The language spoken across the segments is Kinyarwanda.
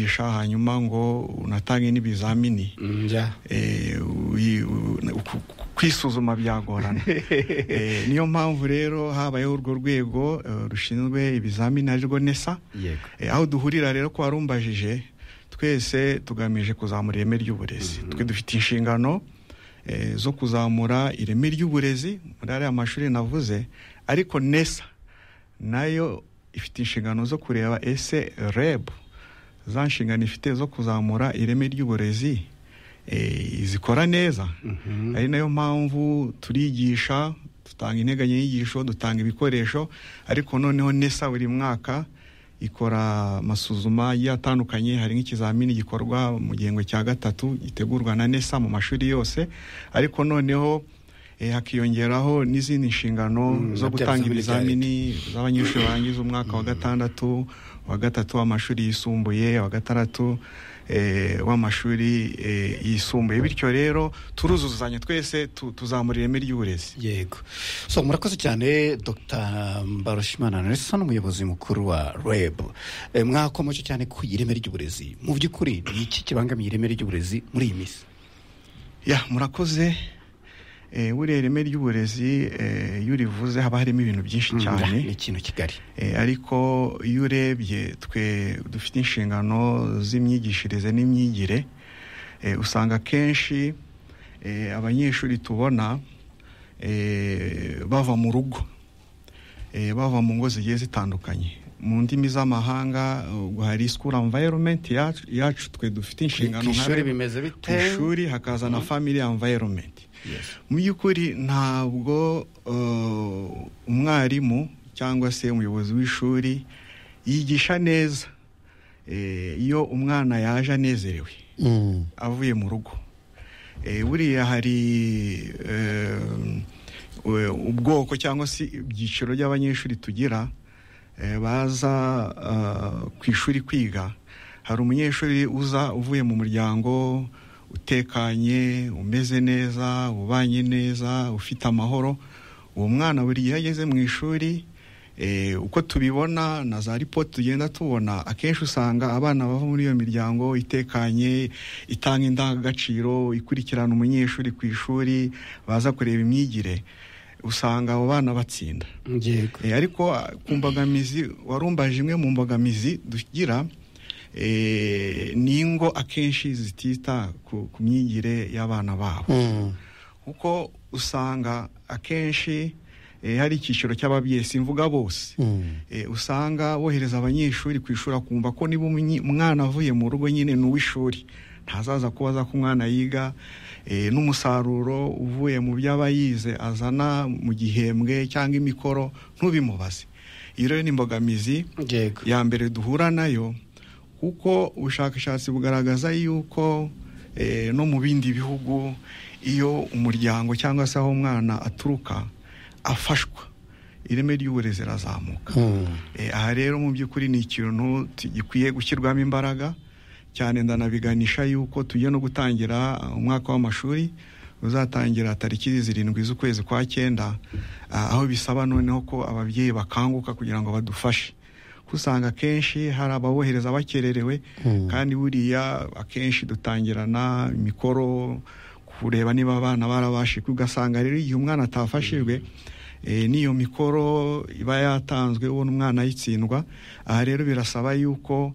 ufasha hanyuma ngo unatange n'ibizamini kwisuzuma byagorana niyo mpamvu rero habayeho urwo rwego rushinzwe ibizamini arirwo nesa aho duhurira rero ko warumbajije twese tugamije kuzamura ireme ry'uburezi twe dufite inshingano zo kuzamura ireme ry'uburezi muri ariya mashuri navuze ariko nesa nayo ifite inshingano zo kureba ese reb za nshingano ifite zo kuzamura ireme ry'uburezi zikora neza ari nayo mpamvu turigisha dutanga integanyanyigisho dutanga ibikoresho ariko noneho nesa buri mwaka ikora amasuzuma agiye atandukanye hari nk'ikizamini gikorwa mu gihembwe cya gatatu gitegurwa na nesa mu mashuri yose ariko noneho hakiyongeraho n'izindi nshingano zo gutanga ibizamini z'abanyeshuri barangiza umwaka wa gatandatu wa gatatu w'amashuri yisumbuye wa gatandatu w'amashuri yisumbuye bityo rero turuzuzanya twese tuzamura ireme ry'uburezi yego so murakoze cyane dr mbarushimana nesa n'umuyobozi mukuru wa reb mwakomeje cyane ku ireme ry'uburezi mu by'ukuri ni iki kibangamiye ireme ry'uburezi muri iyi minsi ya murakoze buriya ireme ry'uburezi iyo urivuze haba harimo ibintu byinshi cyane ni ikintu kigali ariko iyo urebye twe dufite inshingano z'imyigishirize n'imyigire usanga akenshi abanyeshuri tubona bava mu rugo bava mu ngo zigiye zitandukanye mu ndimi z'amahanga hari school environment yacu twe dufite inshingano ku ishuri bimeze bite ku ishuri hakaza na family environment mu by'ukuri ntabwo umwarimu cyangwa se umuyobozi w'ishuri yigisha neza iyo umwana yaje anezerewe avuye mu rugo buriya hari ubwoko cyangwa se ibyiciro by'abanyeshuri tugira baza ku ishuri kwiga hari umunyeshuri uza uvuye mu muryango utekanye umeze neza ubanye neza ufite amahoro uwo mwana buri gihe ageze mu ishuri uko tubibona na za ripoti tugenda tubona akenshi usanga abana bava muri iyo miryango itekanye itanga indangagaciro ikurikirana umunyeshuri ku ishuri baza kureba imyigire usanga abo bana batsinda ariko ku mbogamizi warumbaje imwe mu mbogamizi tugira ni ingo akenshi zitita ku myigire y'abana babo kuko usanga akenshi hari icyiciro cy'ababyeyi simvuga bose usanga bohereza abanyeshuri ku ishuri akumva ko niba umwana avuye mu rugo nyine ni uw'ishuri ntazaza kuba aza ko umwana yiga n'umusaruro uvuye mu byo aba yize azana mu gihembwe cyangwa imikoro ntubimubaze iyo rero ni imbogamizi ya mbere duhura nayo kuko ubushakashatsi bugaragaza yuko no mu bindi bihugu iyo umuryango cyangwa se aho umwana aturuka afashwa ireme ry'uburezi rirazamuka aha rero mu by'ukuri ni ikintu gikwiye gushyirwamo imbaraga cyane ndanabiganisha yuko tugiye no gutangira umwaka w'amashuri uzatangira tariki zirindwi z'ukwezi kwa cyenda aho bisaba noneho ko ababyeyi bakanguka kugira ngo badufashe usanga akenshi hari ababohereza bakererewe kandi buriya akenshi dutangirana imikoro kureba niba abana barabashijwe ugasanga rero igihe umwana atafashijwe n'iyo mikoro iba yatanzwe ubona umwana ayitsindwa aha rero birasaba yuko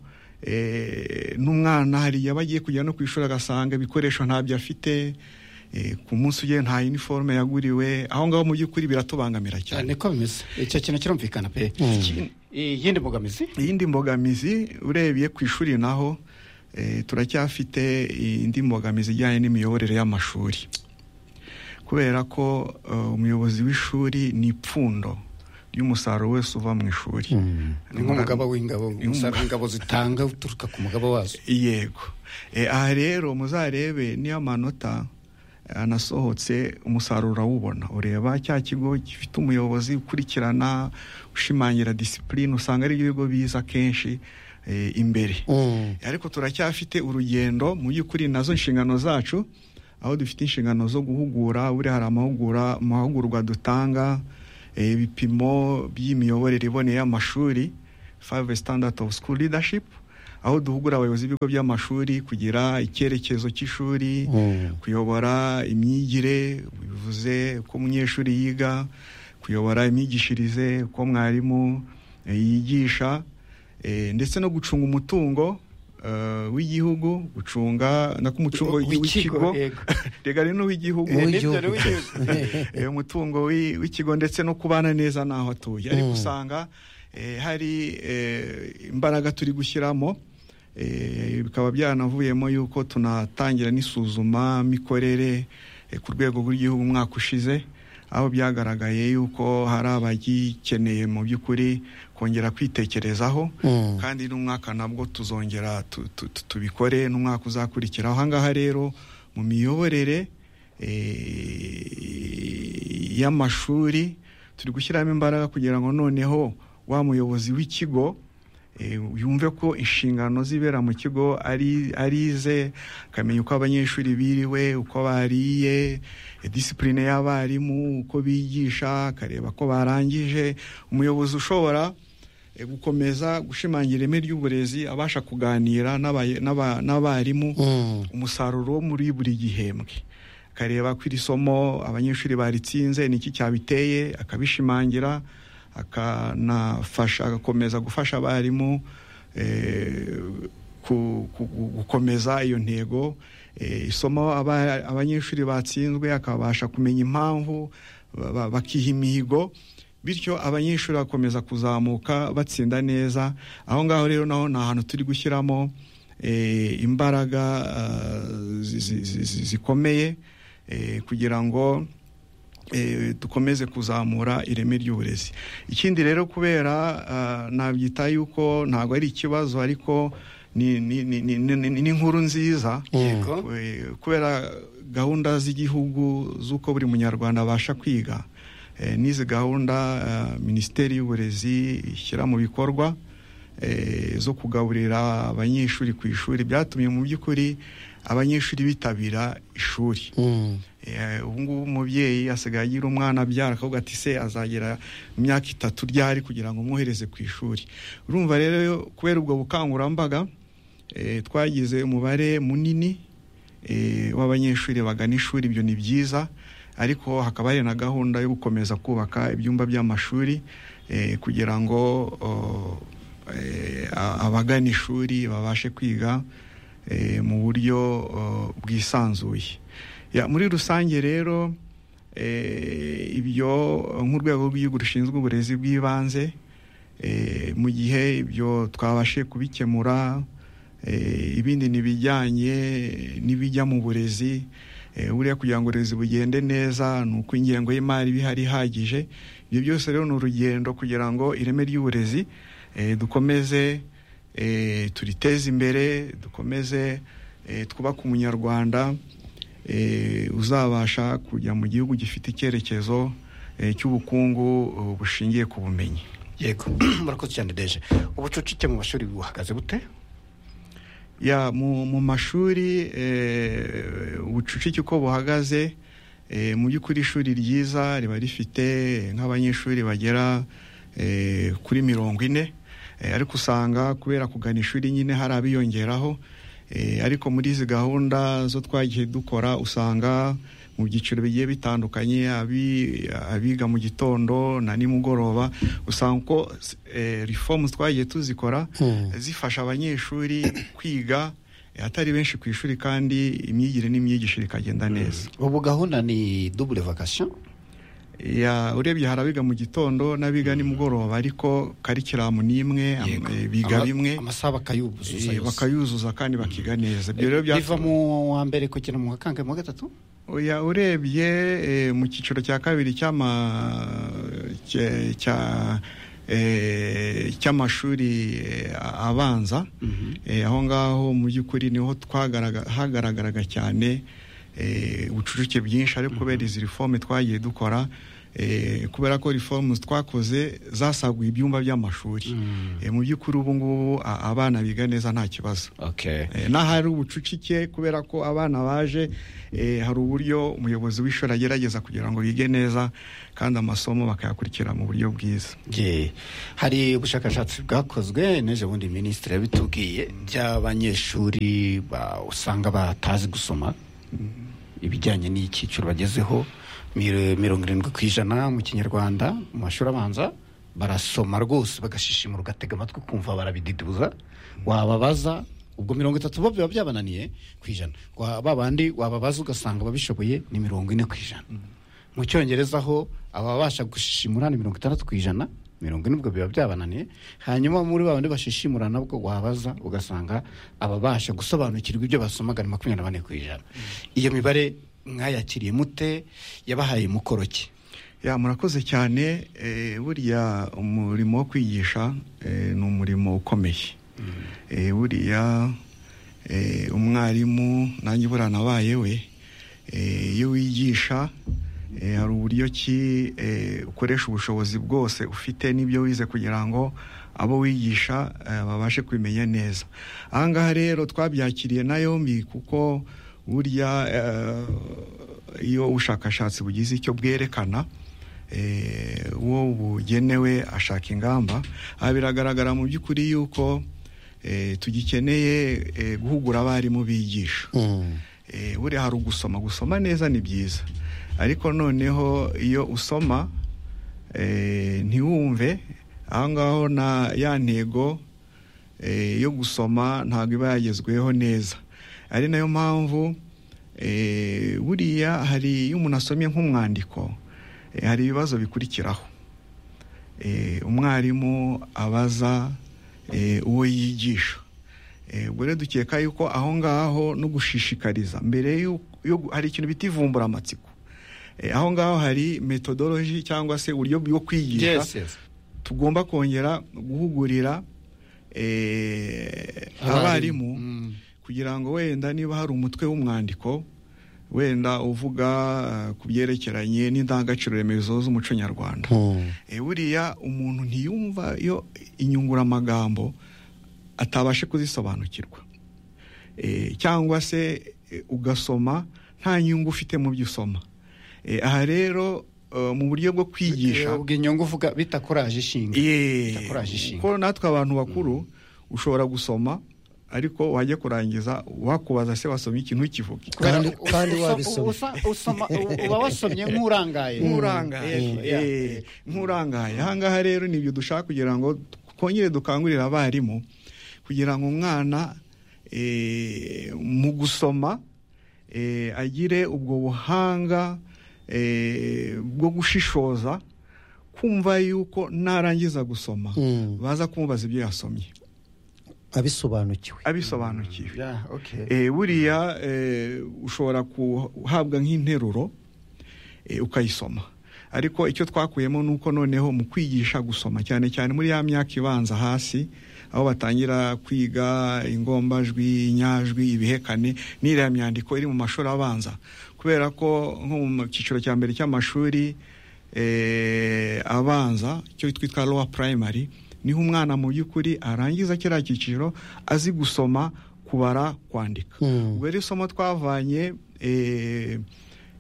n'umwana hari igihe aba agiye kujya no ku ishuri agasanga ibikoresho ntabyo afite ku munsi ugiye nta iniforume yaguriwe aho ngaho mu by'ukuri biratubangamira cyane niko bimeze icyo kintu kirumvikana pe iyindi mbogamizi iyindi mbogamizi urebye ku ishuri naho turacyafite indi mbogamizi ijyanye n'imiyoborere y'amashuri kubera ko umuyobozi w'ishuri ni ipfundo ry'umusaruro wese uva mu ishuri ni nk'umugabo w'ingabo umusaruro w'ingabo zitanga uturuka ku mugabo wazo yego aha rero muzarebe niyo amanota anasohotse umusaruro urawubona ureba cya kigo gifite umuyobozi ukurikirana ushimangira disipurine usanga ari ibigo biza kenshi imbere ariko turacyafite urugendo mu by'ukuri nazo inshingano zacu aho dufite inshingano zo guhugura buriya hari amahugurwa dutanga ibipimo by'imiyoborere iboneye y'amashuri five standard of school leadership aho duhugura abayobozi b'ibigo by'amashuri kugira icyerekezo cy'ishuri kuyobora imyigire bivuze uko umunyeshuri yiga kuyobora imyigishirize uko mwarimu eh, yigisha eh, ndetse no gucunga umutungo eh, w'igihugu gucunga no ku mutungo W'ikigo, w'ikigo yego. rega rero n'uw'igihugu Eh, Uw'igihugu. nibyo, uw'igihugu. Eh, umutungo wi- w'ikigo ndetse no kubana neza n'aho atuye ariko usanga eh, hari eh, imbaraga turi gushyiramo eh, bikaba byaranavuyemo yuko tunatangira n'isuzuma mikorere eh, ku rwego rw'igihugu umwaka ushize aho byagaragaye yuko hari abagikeneye mu by'ukuri kongera kwitekerezaho Mm. kandi n'umwaka nabwo tuzongera tu- tu- tu- tubikore n'umwaka uzakurikiraho ahangaha rero mu miyoborere eh, y'amashuri turi gushyiramo imbaraga kugira ngo noneho wa muyobozi w'ikigo eh, yumve ko inshingano zibera mu kigo ari ari ze akamenya uko abanyeshuri biriwe uko bariye eh, disipurine y'abarimu uko bigisha akareba ko barangije umuyobozi ushobora eh, gukomeza gushimangira ireme ry'uburezi abasha kuganira n'abaye- n'aba- n'abarimu Mm. umusaruro wo muri buri gihembwe akareba ko iri somo abanyeshuri baritsinze ni iki cyabiteye akabishimangira akanafasha agakomeza gufasha abarimu eh, ku- ku- gu- gukomeza iyo ntego Eh, isomo aba- abanyeshuri batsinzwe akabasha kumenya impamvu ba- ba- bakiha imihigo bityo abanyeshuri bakomeza kuzamuka batsinda neza aho ngaho rero naho ni ahantu turi gushyiramo eh, imbaraga ah, zi- zi- zi- zi- zikomeye eh, kugira ngo eh, dukomeze kuzamura ireme ry'uburezi ikindi rero kubera ah, nabyita yuko ntabwo ari ikibazo ariko ni ni- ni- ni- ni- ni- ni inkuru nziza Yego. Eh, kubera gahunda z'igihugu z'uko buri munyarwanda abasha kwiga eh, n'izi gahunda eh, minisiteri y'uburezi ishyira mu bikorwa eh, zo kugaburira abanyeshuri ku ishuri byatumye mu by'ukuri abanyeshuri bitabira ishuri Mm. Eh, ubu ngubu umubyeyi asigaye agira umwana abyara akavuga ati se azagera imyaka itatu ryari kugira ngo umwohereze ku ishuri urumva rero kubera ubwo bukangurambaga eh, twagize umubare munini eh, w'abanyeshuri bagana ishuri ibyo ni byiza ariko hakaba hari na gahunda yo gukomeza kubaka ibyumba by'amashuri eh, kugira ngo oh, eh, a- abagana ishuri babashe kwiga eh, mu buryo oh, bwisanzuye Ya, muri rusange rero eh, ibyo nk'urwego rw'igihugu rushinzwe uburezi bw'ibanze eh, mu gihe ibyo twabashe kubikemura eh, ibindi n'ibijyanye n'ibijya mu burezi eh, buriya kugira ngo uburezi bugende neza ni uko ingengo y'imari iba ihari ihagije ibyo byose rero ni urugendo kugira ngo ireme ry'uburezi eh, dukomeze eh, turiteze imbere dukomeze eh, twubake umunyarwanda eh, uzabasha kujya mu gihugu gifite icyerekezo eh, cy'ubukungu eh, bushingiye ku bumenyi yego murakoze cyane deje ubucucike mu mashuri buhagaze bute ya mu, mu mashuri eh, ubucucike uko buhagaze eh, mu by'ukuri ishuri ryiza riba rifite nk'abanyeshuri bagera eh, kuri mirongo ine eh, ariko usanga kubera kugana ishuri nyine hari abiyongeraho eh, ariko muri izi gahunda zo twagiye dukora usanga mu byiciro bigiye bitandukanye abi- abiga mu gitondo na nimugoroba usanga uko eh, reforms twagiye tuzikora Hmm. zifasha abanyeshuri kwiga eh, atari benshi ku ishuri kandi imyigire n'imyigishire ikagenda neza ubu gahunda ni dubule vakasiyo Ya, urebye hari abiga mu gitondo n'abiga nimugoroba ariko karikiramu ni imwe am- eh, biga Ama- bimwe amasaha bakayuzuza eh, yose. bakayuzuza kandi bakiga neza ibyo rero biva byatuma- mu wa mbere kugera mu wa kangahe mu wa gatatu Oya, urebye eh, mu cyiciro cya kabiri cy'ama- cye- cya- eh, cy'amashuri eh, abanza eh, aho ngaho mu by'ukuri niho twagaraga- hagaragaraga cyane eh, ubucucike bwinshi ariko kubera izi reforme twagiye dukora kubera ko reformu twakoze zasaguye ibyumba by'amashuri mu by'ukuri ubu ngubu abana biga neza nta kibazo okay n'ahari ubucucike kubera ko abana baje eh, hari uburyo umuyobozi w'ishuri agerageza kugira ngo bige neza kandi amasomo bakayakurikira mu buryo bwiza Ye. hari ubushakashatsi bwakozwe n'ejo bundi minisitiri yabitubwiye by'abanyeshuri ba- usanga batazi gusoma ibijyanye n'icyiciro bagezeho miro- mirongo irindwi ku ijana mu kinyarwanda mu mashuri abanza barasoma rwose bagashishimura ugatega amatwi ukumva barabididuza wababaza ubwo mirongo itatu bo biba byabananiye ku ijana Wa- ba bandi wababaza ugasanga babishoboye ni mirongo ine ku ijana mu cyongereza ho ababasha gushishimura ni mirongo itandatu ku ijana mirongo ine ubwo biba byabananiye hanyuma muri ba bandi bashishimura nabwo wabaza ugasanga ababasha gusobanukirwa ibyo basomaga ni makumyabiri na bane ku ijana iyo mibare mwayakiriye mute yabahaye mukoro ki ya murakoze cyane eh, buriya umurimo wo kwigisha eh, ni umurimo ukomeye Eh, buriya eh, umwarimu nanjye buranabaye we eh, iyo wigisha eh, hari uburyo ki eh, ukoresha ubushobozi bwose ufite n'ibyo wize kugira ngo abo wigisha eh, babashe kubimenya neza aha ngaha rero twabyakiriye na yombi kuko burya eh, iyo ubushakashatsi bugize icyo bwerekana eh, uwo bugenewe ashaka ingamba aha biragaragara mu by'ukuri yuko eh, tugikeneye eh, guhugura abarimu bigisha Eh, buriya hari ugusoma gusoma neza ni byiza ariko noneho iyo usoma eh, ntiwumve aho ngaho na ya ntego eh, yo gusoma ntabwo iba yagezweho neza ari nayo mpamvu eh, buriya hari iyo umuntu asomye nk'umwandiko eh, hari ibibazo bikurikiraho Eh, umwarimu abaza eh, uwo yigisha Eh, ubwo rero dukeka yuko aho ngaho no gushishikariza mbere yo yo- hari ikintu bita ivumburamatsiko Eh, aho ngaho hari metodoloji cyangwa se uburyo bwo kwigisha tugomba kongera guhugurira eh, abarimu Mm. kugira ngo wenda niba hari umutwe w'umwandiko wenda uvuga eh, ku byerekeranye n'indangagaciro remezo z'umuco nyarwanda Eh, buriya umuntu ntiyumva iyo inyunguramagambo atabashe kuzisobanukirwa Eh, cyangwa se eh, ugasoma nta nyungu ufite mu byo usoma Eh, aha rero eh, mu buryo bwo kwigisha ubwo inyungu uvuga bitakoraje ishinga Yee. Itakoraje ishinga. kuko natwe abantu bakuru ushobora gusoma ariko wajya kurangiza wakubaza se wasomye ikintu ntukivuge Kubera Kandi- u- kandi usa- wabisomye. usa- usoma- u- uba wasomye nk'urangaye nk'urangaye Mm. Eh, eh, nk'urangaye aha ngaha rero ni ibyo dushaka kugira ngo twongere dukangurire abarimu kugira ngo umwana eh, mu gusoma eh, agire ubwo buhanga eh, bwo gushishoza kumva yuko narangiza gusoma Mm. baza kumubaza ibyo yasomye abisobanukiwe abisobanukiwe Yeah, okay. Eh, buriya eh, ushobora guhabwa nk'interuro eh, ukayisoma ariko icyo twakuyemo ni uko noneho mu kwigisha gusoma cyane cyane muri ya myaka ibanza hasi aho batangira kwiga ingombajwi inyajwi ibihekane n'iriya myandiko iri mu mashuri abanza kubera ko nko mu cyiciro cya mbere cy'amashuri eh, abanza icyo twitwa lowa primary niho umwana mu by'ukuri arangiza kiriya cyiciro azi gusoma kubara kwandika Mm. ubwo rero isomo twavanye eh,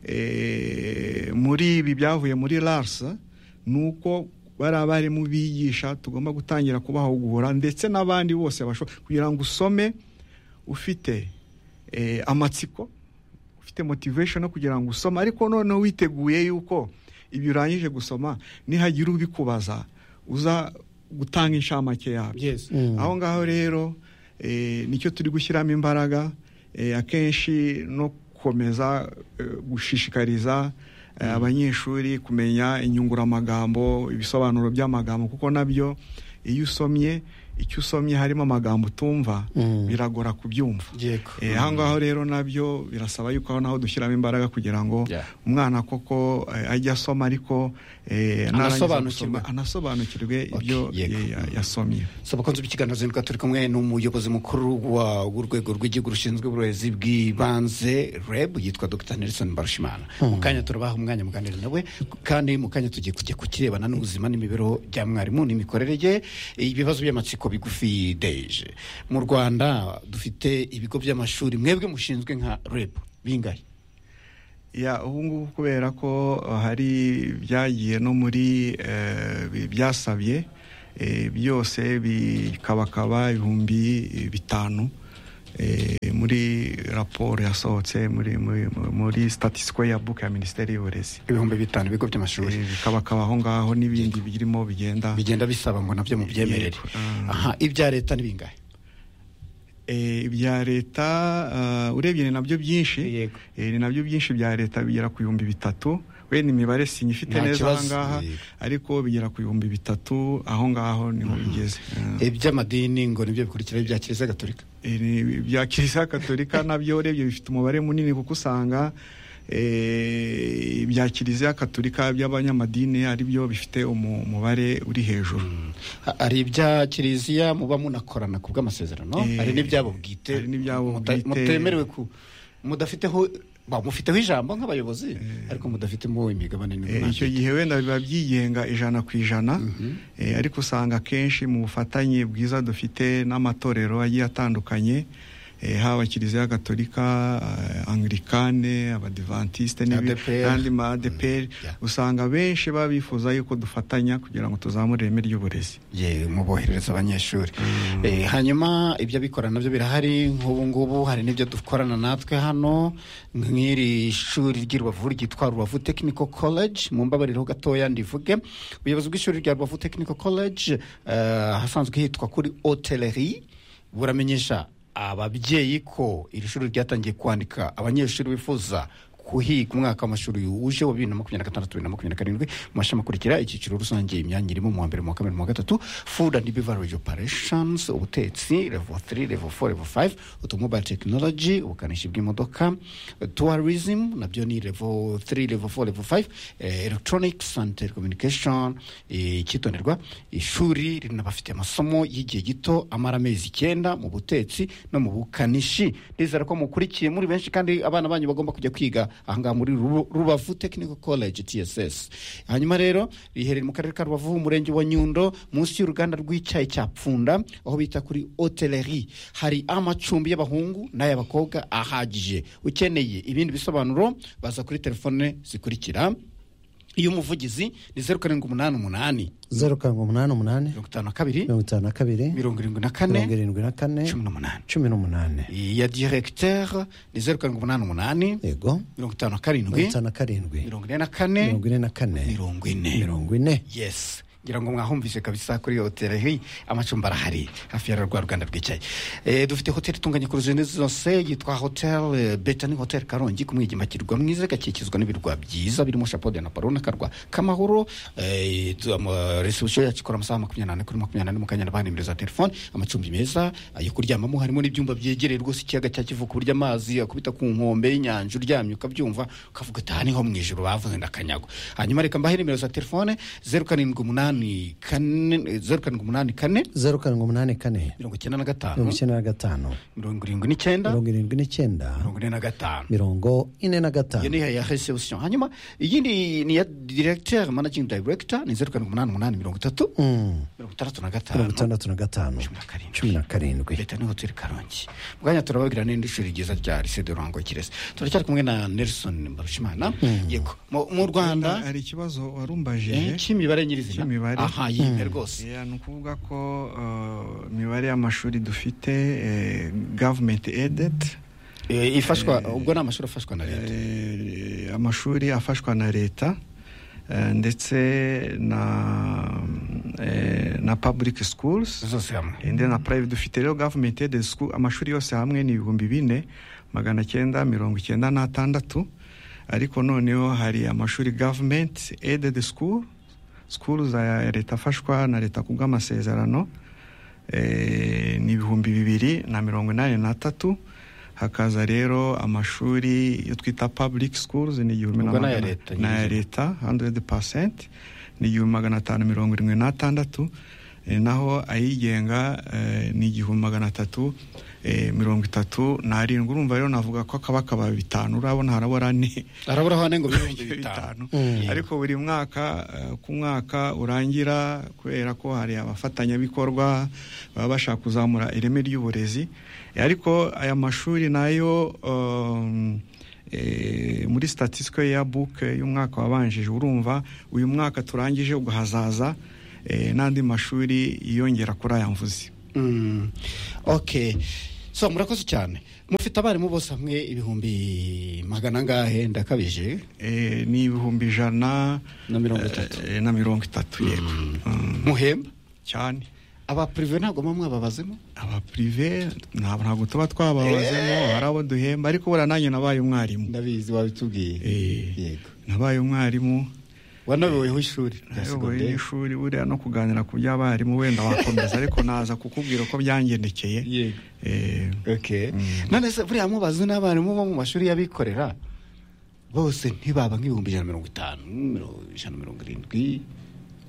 eh, muri ibi byavuye muri lars ni uko bariya barimu bigisha tugomba gutangira kubahugura ndetse n'abandi bose basho- kugira ngo usome ufite eh, amatsiko ufite motivation yo kugira ngo usome ariko noneho witeguye yuko ibyo urangije gusoma nihagira ubikubaza uza gutanga inshamake yabyo Yes. Mm. aho ngaho rero eh, nicyo turi gushyiramo imbaraga eh, akenshi no gukomeza eh, gushishikariza eh, abanyeshuri kumenya inyunguramagambo ibisobanuro by'amagambo kuko nabyo iyo usomye icyo usomye harimo amagambo utumva Mm. biragora kubyumva Yego. Eh, aho ngaho rero nabyo birasaba yuko aho naho dushyiramo imbaraga kugira ngo Yeah. umwana koko eh, ajye asoma ariko eh, narangiza Anasobanukirwe. gusoma, anasobanukirwe ibyo Okay, yego. eh, ya- yasomye so bakunze ikiganiro zinduka turi kumwe n'umuyobozi mukuru wa- w'urwego rw'igihugu rushinzwe uburezi bw'ibanze reb yitwa dr nelson barushimana mu kanya turabaha umwanya muganira nawe kandi mu kanya tugiye kujya ku kirebana n'ubuzima n'imibereho bya mwarimu n'imikorere ye ibibazo by'amatsiko bigufi deje mu rwanda dufite ibigo by'amashuri mwebwe mushinzwe nka reb bingahe ya ubu ngubu kubera ko eh, hari byagiye no muri eh, bi- byasabye eh, byose bikabakaba ibihumbi eh, bitanu eh, muri raporo yasohotse muri muri, muri statisiko ya book ya minisiteri y'uburezi ibihumbi bitanu ibigo by'amashuri Eh, bikabakaba aho ngaho n'ibindi birimo bigenda bigenda bisaba ngo nabyo mubyemerere Yego. Ah. aha ibya leta ni bingahe Eh, ibya leta ah, urebye ni nabyo byinshi Yego. Eh, ni nabyo byinshi bya leta bigera ku bihumbi bitatu we ni imibare sinyifite Nta neza aha kibazo. ngaha Yego. ariko bigera ku bihumbi bitatu aho ngaho niho bigeze Ah. iby'amadini ngo nibyo bikurikira ibya kiliziya gatolika Eh, ni- bya kiliziya gatolika nabyo urebye bifite umubare munini kuko usanga eh, ibya kiliziya gatolika by'abanyamadini aribyo bifite umu- umubare uri hejuru Ha- hari ibya kiliziya muba munakorana ku bw'amasezerano Eh, hari n'ibyabo bwite hari n'ibyabo muta- bwite. mutemerewe ku mudafiteho ba mufiteho ijambo nk'abayobozi ariko mudafitemo imigabane Eh, icyo n'ibintu gihe wenda biba byigenga ijana ku ijana Eh, ariko usanga akenshi mu bufatanye bwiza dufite n'amatorero agiye atandukanye eh, haba kiliziya gatolika eh, anglikane abadivantisite n'ibindi- ADPR. n'andi ma adeperi Yeah. usanga benshi baba bifuza yuko dufatanya kugira ngo tuzamure ireme ry'uburezi ye muboherereza abanyeshuri Eh, hanyuma ibyo bikorana nabyo birahari nk'ubu ngubu hari n'ibyo dukorana natwe hano nk'iri shuri ry'i rubavu ryitwa rubavu technical college mu mbabariro gatoya ndivuge ubuyobozi bw'ishuri rya rubavu technical college eh, ahasanzwe hitwa kuri hoteleri buramenyesha ababyeyi ko iri shuri ryatangiye kwandika abanyeshuri bifuza kuhiga umwaka w'amashuri uje wa bibiri na makumyabiri na gatandatu bibiri na makumyabiri na karindwi mu mashami akurikira icyiciro rusange imyanya irimo mu wa mbere mu wa kabiri mu wa gatatu food and beverage operations ubutetsi level 3 level 4 level 5 automobile technology ubukanishi bw'imodoka tourism nabyo ni level 3 level 4 level 5 eh, electronics and telecommunication eh, icyitonderwa ishuri rinabafite amasomo y'igihe gito amara amezi icyenda mu butetsi no mu bukanishi ndizera ko mukurikiye muri benshi kandi abana banyu bagomba kujya kwiga ahangaha muri Rubu- rubavu technical college tss hanyuma rero riherereye mu karere ka rubavu umurenge wa nyundo munsi y'uruganda rw'icyayi cya pfunda aho bita kuri hoteleri hari amacumbi y'abahungu n'ay'abakobwa ahagije ukeneye ibindi bisobanuro baza kuri telefone zikurikira iyo umuvugizi ni zeru karindwi umunani umunani zeru karindwi umunani umunani mirongo itanu na kabiri mirongo itanu na kabiri mirongo irindwi na mirongo kane irindwi na kane cumi n'umunani cumi n'umunani iya diregiteri ni zeru karindwi umunani umunani yego mirongo itanu na mirongo karindwi itanu na karindwi mirongo ine na kane mirongo ine na kane mirongo ine mirongo ine yes ngira ngo mwahumvise kabisa kuri hoteli hii amacumbi arahari hafi ya rwa ruganda rwicaye e, dufite hoteli itunganye ku ruzindi zose yitwa hotel e, betani hotel karongi ku mwigima kirwa mwiza igakikizwa n'ibirwa byiza birimo shapode na paru n'akarwa kamahoro e, tu- ama- reception yacu ikora amasaha makumyabiri n'ane kuri makumyabiri n'ane mu kanya n'abana nimero za telefone amacumbi meza ayo kuryamamo harimo n'ibyumba byegereye rwose ikiyaga cya kivu ku buryo amazi akubita ku nkombe y'inyanja uryamye ukabyumva ukavuga ati aha niho mu ijoro bavuze ndakanyagwa hanyuma reka mbahe nimero za telefone zeru karindwi umunani kane zeru karindwi umunani kane zeru karindwi umunani kane mirongo icyenda na mirongo gatanu icyenda na gatanu mirongo irindwi n'icyenda mirongo irindwi n'icyenda mirongo ine na gatanu mirongo ine na iyo gatanu ni iya reception hanyuma iyi ni ni iya directeur managing director ni zeru karindwi umunani umunani mirongo itatu Mm, mirongo itandatu na mirongo gatanu itandatu na gatanu cumi na karindwi cumi na karindwi leta ni hoteli karongi mu kanya turababwira n'indi shuri ryiza rya lycée de ruhango kirese turacyari kumwe na nelson mbarushimana yego mu mu rwanda hari ikibazo eh, warumbajije cy'imibare nyirizina cy'imibare. aha yimwe rwose Yeah, ni ukuvuga ko eh, imibare y'amashuri dufite eh, government aided Eh, ifashwa ubwo ni amashuri afashwa na leta Eh, amashuri afashwa na leta eh, ndetse na eh, na public schools zose hamwe and then na private dufite rero government aided school amashuri yose hamwe ni ibihumbi bine magana cyenda mirongo icyenda n'atandatu ariko noneho hari amashuri government aided school school za leta afashwa na leta ku bw'amasezerano eh, ni ibihumbi bibiri na mirongo inani na tatu hakaza rero amashuri yo twita public schools ni igihumbi Ubwo n'aya magana- leta n'aya nyine. leta 100% ni igihumbi magana atanu mirongo irindwi n'atandatu eh, naho ayigenga eh, ni igihumbi magana atatu eh, mirongo itatu n'arindwi urumva rero navuga ko akaba akaba bitanu urabona harabura ne harabura hane ngo ibihumbi bitanu Mm. ariko buri mwaka eh, ku mwaka urangira kubera ko hari abafatanyabikorwa baba bashaka kuzamura ireme ry'uburezi Eh, ariko aya mashuri nayo um, eh, muri statisiko ya book eh, y'umwaka wabanjije urumva uyu mwaka turangije ugahazaza eh, n'andi mashuri yiyongera kuri aya mvuzi Mm. okay so murakoze cyane mufite abarimu bose hamwe ibihumbi magana angahe ndakabije Eh, ni ibihumbi ijana Na mirongo itatu. eh, na mirongo itatu yego Mm, muhemba cyane aba purive ntabwo muba mwababazemo abapurive ntabwo ntabwo tuba twababazemo hari abo duhemba ariko buriya nanjye nabaye umwarimu ndabizi wabitubwiye Eh. yego nabaye umwarimu wanayoboyeho ishuri rya nayoboye segonderi n'ishuri buriya no kuganira ku by'abarimu wenda wakomeza ariko naza kukubwira ko byangendekeye yego Eh, okay Mm. none se buriya mubaze n'abarimu bo mu mashuri y'abikorera bose ntibaba nk'ibihumbi ijana na mirongo itanu mirongo ijana na mirongo irindwi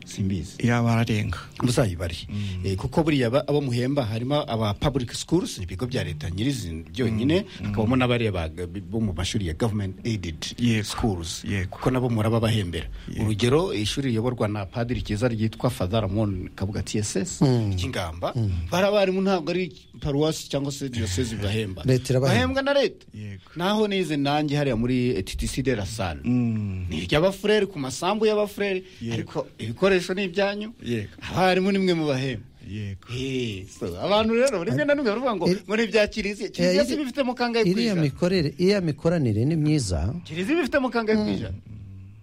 simbizi yaba ararenga muzayibare Eh, kuko buriya ba- abo muhemba harimo aba public schools ibigo bya leta nyirizi byonyine hakabamo n'abariya ba- bo mu mashuri ya government aided Yego. schools Yego. kuko nabo muraba bahembera Yego. urugero ishuri riyoborwa na padiri cyiza ryitwa father ramon kabuga tss Mm. ry'ingamba bariya barimu ntabwo ari paruwasi cyangwa se diyosezi bahemba Leta irabahemba. bahembwa na leta Yego. naho nize nanjye hariya muri ttc de la salle Mm. ni iry'abafureri ku masambu y'abafureri Yego. ariko ibikoresho ni ibyanyu Yego. abarimu ni mwe mu bahemba yego Eh, so, abantu rero rimwe na rimwe baravuga ngo Eh, muri bya kiliziya kiliziya si bifite mu kangahe ku iriya ijana mikorere iriya mikoranire ni myiza kiliziya bifite mu kangahe ku ijana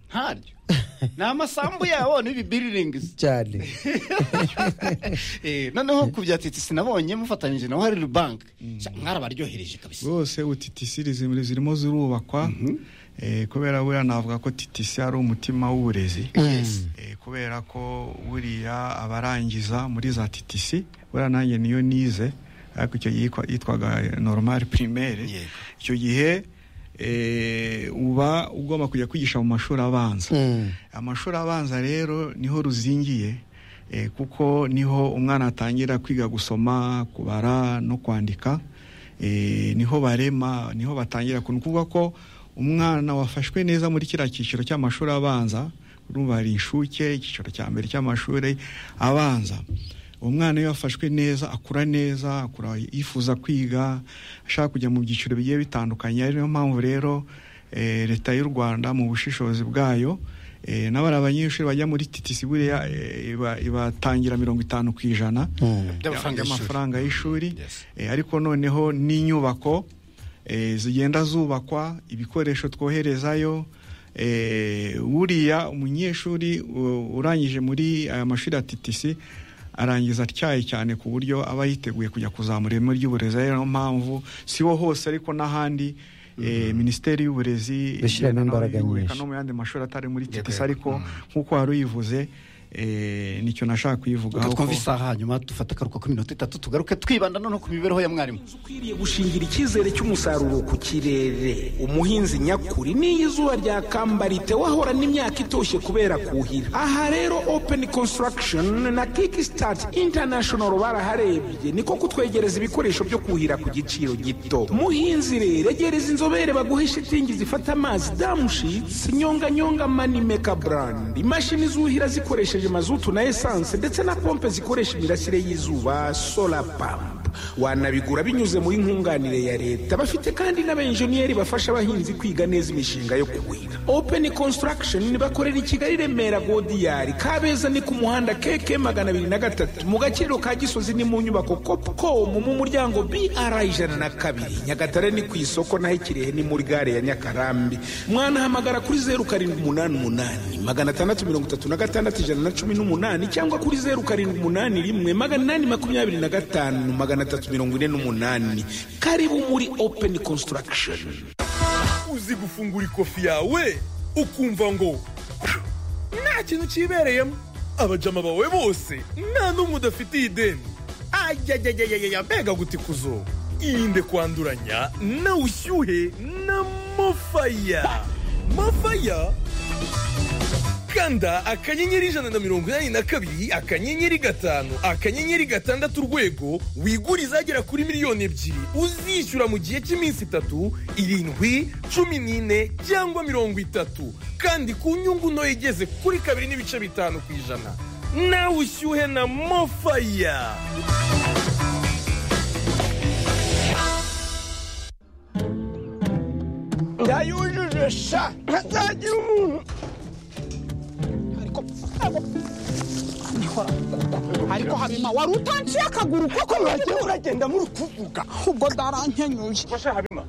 ntaryo ni amasambu yabo n'ibibiriringizi cyane Eh, noneho ku bya titisi nabonye mufatanyije na wariri banki mwarabaryohereje kabisa rwose ubu TTC rizi- zirimo zirubakwa Eh, kubera buriya navuga ko TTC ari umutima w'uburezi Yes. Eh, kubera ko buriya abarangiza muri za TTC buriya nanjye niyo nize ariko icyo gihe yitwa- yitwaga normal primaire Yego. icyo gihe eh, uba ugomba kujya kwigisha mu mashuri abanza Mm. amashuri abanza rero niho ruzingiye eh, kuko niho umwana atangira kwiga gusoma kubara no kwandika eh, niho barema niho batangira ku- ni ukuvuga ko umwana wafashwe neza muri kiriya cyiciro cy'amashuri abanza urumva hari inshuke icyiciro cya mbere cy'amashuri abanza umwana iyo yafashwe neza akura neza akura yifuza kwiga ashaka kujya mu byiciro bigiye bitandukanye ari niyo mpamvu rero eh, leta y'u rwanda mu bushishozi bwayo eh, n'abari abanyeshuri bajya muri titisi buriya eh, iba- ibatangira mirongo itanu ku ijana Mm. By'amafaranga y'ishuri. y'amafaranga y'ishuri Yes. Eh, ariko noneho n'inyubako eh, zigenda zubakwa ibikoresho twoherezayo eh, buriya umunyeshuri u- urangije muri aya mashuri ya TTC arangiza atyaye cyane ku buryo aba yiteguye kujya kuzamura ireme ry'uburezi ari nayo mpamvu si ho hose ariko n'ahandi eh, minisiteri y'uburezi Gushyiramo igenda nayo imbaraga yubika nyinshi. no mu yandi mashuri atari muri Yego, TTC yego. ariko nk'uko wari uyivuze eh, nicyo nashaka kuyivugaho twumva ko- isaha hanyuma dufata akaruhuko k'iminota itatu tugaruke twibanda noneho ku mibereho ya mwarimu ukwiriye gushingira icyizere cy'umusaruro ku kirere umuhinzi nyakuri n'iyo izuba ryakamba ritewahorana imyaka itoshye kubera kuhira aha rero open construction na kickstart international baraharebye niko kutwegereza ibikoresho byo kuhira ku giciro gito muhinzi rero egereza inzobere baguhe shitingi zifata amazi damushitsi nyonganyonga manimeka brand imashini zuhira zikoresheje mazutu na esanse ndetse na pompe zikoresha imirasire y'izuba solar pump wanabigura binyuze muri nkunganire ya leta bafite kandi n'abenjeniyeri bafasha abahinzi kwiga neza imishinga yo kuhira open construction bakorera i kigali remera godiyari kabeza ni ku muhanda keke magana abiri na gatatu mu gaciro ka gisozi ni mu nyubako copcom mu muryango br ijana na kabiri nyagatare ni ku isoko naho ikirehe ni muri gare ya nyakarambi mwanahamagara kuri zeru karindwi umunani umunani magana atandatu mirongo itatu na gatandatu ijana na cumi n'umunani cyangwa kuri zeru karindwi umunani rimwe magana inani makumyabiri na gatanu magana atatu mirongo ine n'umunani karibu muri open construction uzi gufungura ikofi yawe ukumva ngo nta kintu cyibereyemo abajama bawe bose nta n'umwe udafitiye ideni ajyajyajyajya mbega gutikuzo irinde kwanduranya na ushyuhe na mofaya mofaya kanda akanyenyeri ijana na mirongo inani na kabiri akanyenyeri gatanu akanyenyeri gatandatu urwego wigure izagera kuri miliyoni ebyiri uzishyura mu gihe cy'iminsi itatu irindwi cumi n'ine cyangwa mirongo itatu kandi ku nyungu ntoya igeze kuri kabiri n'ibice bitanu ku ijana nawe ushyuhe na mofaya ndayujuje sha ntazagira umuntu ariko ariko habima wari utanciye akaguru kuko mwagiye uragenda muri kuvuga ubwo ndarankenyuye Basha Habima.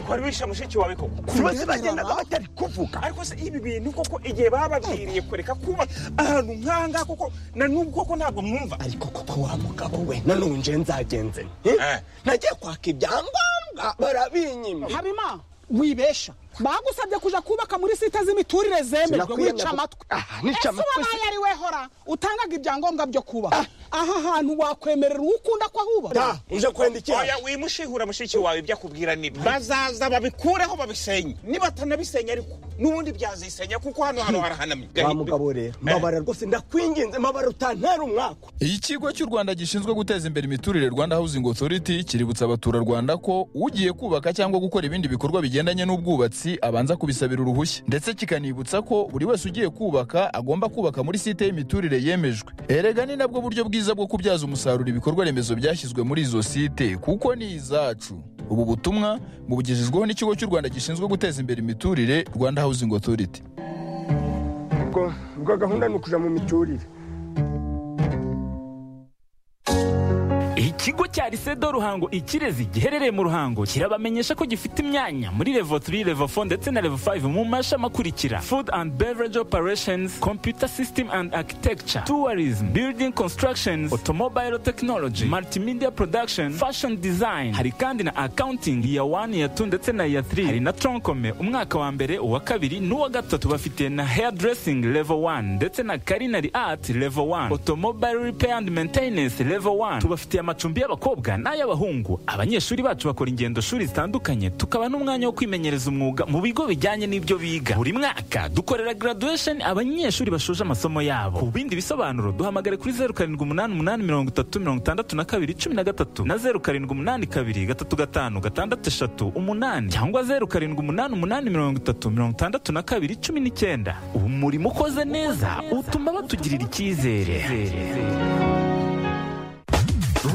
Kwari wisha mushiki wawe koko. bose bagendaga batari kuvuga Ariko se ibi bintu koko igihe bababwiriye kureka kuba ahantu nk'aha ngaha koko na n'ubu koko ntabwo mwumva. ariko koko wa mugabo we nanone nje nzagenze nte Eh. nagiye kwaka ibyangombwa barabinyima habima wibesha bagusabye kuja kubaka muri site z'imiturire zemejwe Sinakwiyemera wica gu- amatwi Ah, nica ese amatwi wabaye ari we hora utangaga ibyangombwa byo kuba aha hantu wakwemerera uwo ukunda ko ahubaka da uje kwendikira Oya wimushihura mushiki wawe ibyo akubwira ni bazaza babikureho babisenye. Nibatanabisenya ariko n'ubundi byazisenya kuko hano hano harahanamye. wa mugabo rero mabara rwose ndakwinginze mabara utantera umwaka ikigo cy'u rwanda gishinzwe guteza imbere imiturire rwanda housing authority kiributsa abaturarwanda ko ugiye kubaka cyangwa gukora ibindi bikorwa bigendanye n'ubwubatsi abanza kubisabira uruhushya ndetse kikanibutsa ko buri wese ugiye kubaka agomba kubaka muri site y'imiturire yemejwe erega ni nabwo buryo bwiza bwo kubyaza umusaruro ibikorwa remezo byashyizwe muri izo site kuko ni izacu ubu butumwa bubugejejweho n'ikigo cy'u rwanda gishinzwe guteza imbere imiturire rwanda housing authority ubwo ubwo gahunda ni ukuja mu miturire ikigo cya risedo ruhango ikirezi giherereye mu ruhango kirabamenyesha ko gifite imyanya muri levo 3 levo 4 ndetse na levo 5 mu mashami akurikira food and beverage operations computer system and architecture tourism building constructions automobile technology multimedia production fashion design hari kandi na accounting iya 1 iya 2 ndetse na iya 3 hari na troncome umwaka wa mbere uwa kabiri n'uwa gatatu bafite na hairdressing level 1 ndetse na culinary art level 1 automobile repair and maintenance level 1 tubafitiye amacumbi y'abakobwa n'ay'abahungu abanyeshuri bacu bakora ingendo shuri zitandukanye tukaba n'umwanya wo kwimenyereza umwuga mu bigo bijyanye n'ibyo biga buri mwaka dukorera graduation abanyeshuri bashoje amasomo yabo ku bindi bisobanuro duhamagare kuri 0788636213 na 0782335638 cyangwa 0788836219 ubu murimo ukoze neza utuma batugirira icyizere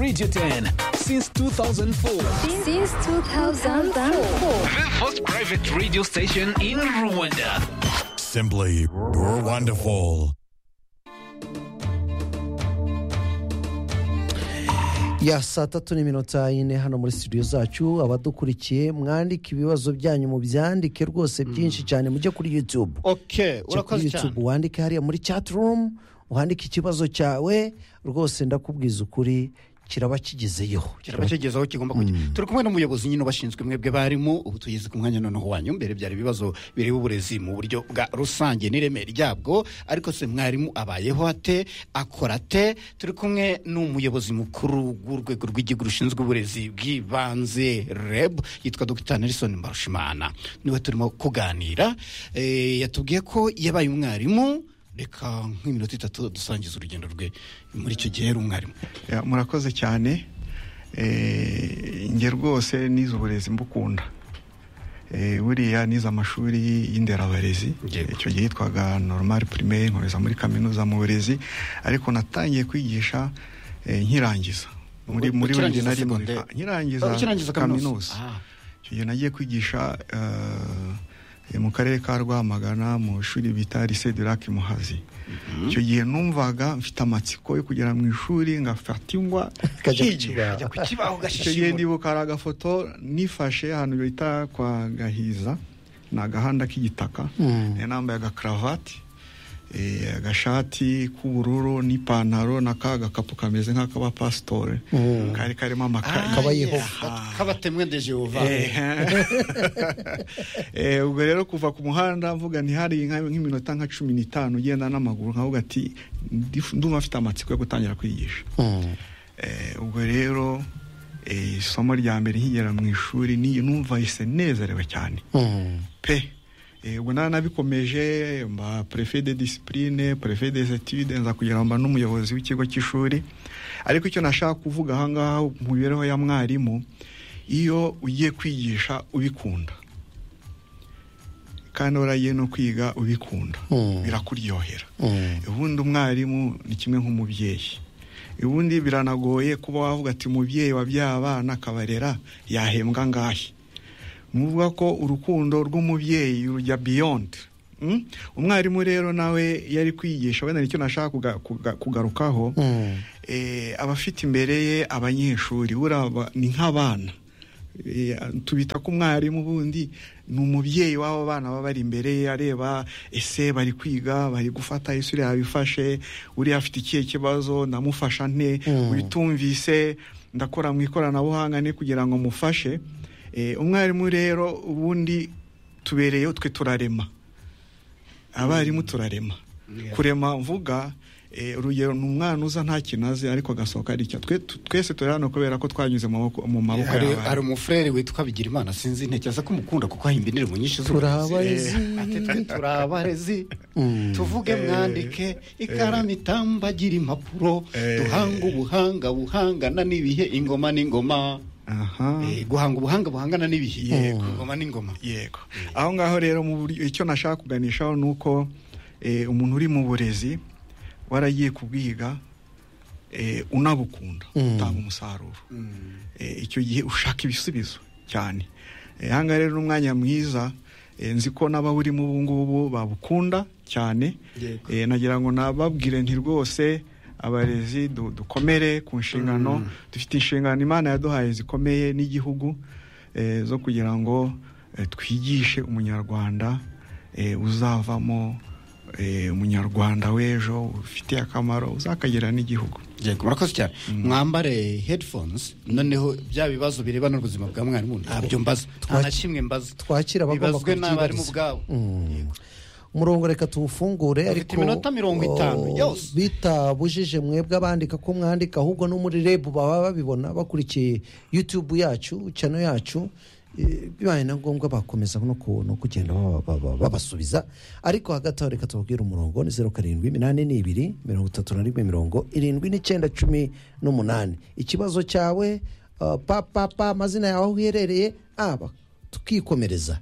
Radio 10 since 2004. Since 2004. The first private radio station in Rwanda. simply you're wonderful ya saa tatu n'iminota ine hano muri studio zacu abadukurikiye mwandike ibibazo byanyu mu byandike rwose byinshi cyane mujye kuri youtube oke Jya kuri urakoze youtube cyane wandike hariya muri chat room uhandike ikibazo cyawe rwose ndakubwiza ukuri kiraba kigezeyo kiraba kigeze aho kigomba kujya turi kumwe n'umuyobozi nyine ubashinzwe mwebwe barimu ubu tugeze ku mwanya noneho wanyu mbere byari ibibazo bireba uburezi mu buryo bwa rusange n'ireme ryabwo ariko se mwarimu abayeho ate akora ate turi kumwe n'umuyobozi mukuru w'urwego rw'igihugu rushinzwe uburezi bw'ibanze reb yitwa dr nelson mbarushimana niwe turimo kuganira Eh, yatubwiye ko yabaye umwarimu reka nk'iminota itatu dusangiza urugendo rwe muri icyo gihe yari umwarimu Ya, murakoze cyane Eh, njye rwose nize uburezi mbukunda Eh, buriya nize amashuri y'inderabarezi Yego. icyo gihe yitwaga normal primaire nkomeza muri kaminuza mu burezi ariko natangiye kwigisha eh, nkirangiza muri muri Ukirangiza bibiri na rimwe secondaire? nkirangiza Ukirangiza kaminuza. Ah. icyo gihe nagiye kwigisha eh, mu karere ka rwamagana mu ishuri bita lycée de lac muhazi icyo gihe numvaga mfite amatsiko yo kugera mu ishuri ngafata ingwa nkigisha ku kibaho icyo gihe ndibuka hari agafoto nifashe ahantu bita kwa gahiza ni agahanda k'igitaka nari nambaye agakaravati eh, agashati k'ubururu n'ipantaro na ka gakapu kameze nk'akaba pasitore kari karimo amakaye Kaba Yehova. kabatemwe de jehova Eh, ubwo rero kuva ku muhanda mvuga ntihari nka- nk'iminota nka cumi n'itanu ugenda n'amaguru nkavuga ati "Ndif- ndumva mfite amatsiko yo gutangira kwigisha ubwo rero eh, isomo rya mbere nkigera mu ishuri ni numvise nezerewe cyane pe Eh, ubwo nari nabikomeje mba prefe de disipurine prefe des etudes nza kugira ngo mba n'umuyobozi w'ikigo cy'ishuri ariko icyo nashaka kuvuga ahangaha mu mibereho ya mwarimu iyo ugiye kwigisha ubikunda kandi waragiye no kwiga ubikunda birakuryohera ubundi umwarimu ni kimwe nk'umubyeyi ubundi biranagoye kuba wavuga ati umubyeyi wabyaye abana akabarera yahembwa angahe nuvuga ko urukundo rw'umubyeyi rujya biyondi umwarimu rero nawe yari kwigisha wenda nicyo nashaka kuga- kuga- kugarukaho eh, abafite imbere ye abanyeshuri buriya ba- ni nk'abana Eh, tubita ko umwarimu ubundi ni umubyeyi w'abo bana baba bari imbere ye areba ese bari kwiga bari gufata ese uriya yabifashe uriya afite ikihe kibazo ndamufasha nte Mm. witumvise ndakora mu ikoranabuhanga ne kugira ngo mufashe Eh, umwarimu rero ubundi tubereyeho twe turarema abarimu turarema kurema mvuga eh, urugero ni umwana uza nta kintu azi ariko agasohoka ari icyo Twe- tu- twese turi hano kubera ko twanyuze mu maboko- mu maboko hari y'abarimu. hari umufurere witwa bigirimana sinzi ntekereza ko umukunda kuko ahimba indirimbo nyinshi Turabarezi. Eh, ati twe turabarezi tuvuge Eh, mwandike ikaramu itambagira impapuro duhanga ubuhanga buhangana n'ibihe ingoma n'ingoma Eh, guhanga ubuhanga buhangana n'ibihe Yego. ingoma n'ingoma yego aho ngaho rero mu buryo icyo nashaka kuganishaho ni uko eh, umuntu uri mu burezi waragiye kubwiga eh, unabukunda Mm. utanga umusaruro Eh, icyo gihe ushaka ibisubizo cyane Eh, aha ngaha rero ni umwanya mwiza eh, nzi ko n'abawurimo ubu ngubu babukunda cyane Eh, nagira ngo nababwire nti rwose abarezi du- dukomere ku nshingano dufite inshingano imana yaduhaye zikomeye n'igihugu eh, zo kugira ngo eh, twigishe umunyarwanda eh, uzavamo eh, umunyarwanda w'ejo ufitiye akamaro uzakagira n'igihugu yego murakoze cyane mwambare headphones noneho bya bibazo birebana n'ubuzima bwa mwarimu ntabyo mbaza nta na kimwe mbaza twakira abagomba bibazwe n'abarimu kubyibariza. ubwabo Mm. umurongo reka tuwufungure Dufite iminota mirongo itanu oh, yose. bitabujije mwebwe abandika ko mwandika ahubwo no muri rebu baba babibona bakurikiye yutubu yacu chano yacu Eh, bibaye na ngombwa bakomeza no ku- no kugenda baba- baba- babasubiza ariko hagati aho reka tubabwire umurongo ni zeru karindwi iminani n'ibiri mirongo itatu na rimwe mirongo irindwi n'icyenda cumi n'umunani ikibazo cyawe uh, papapa amazina yawe aho uherereye aba tukikomereza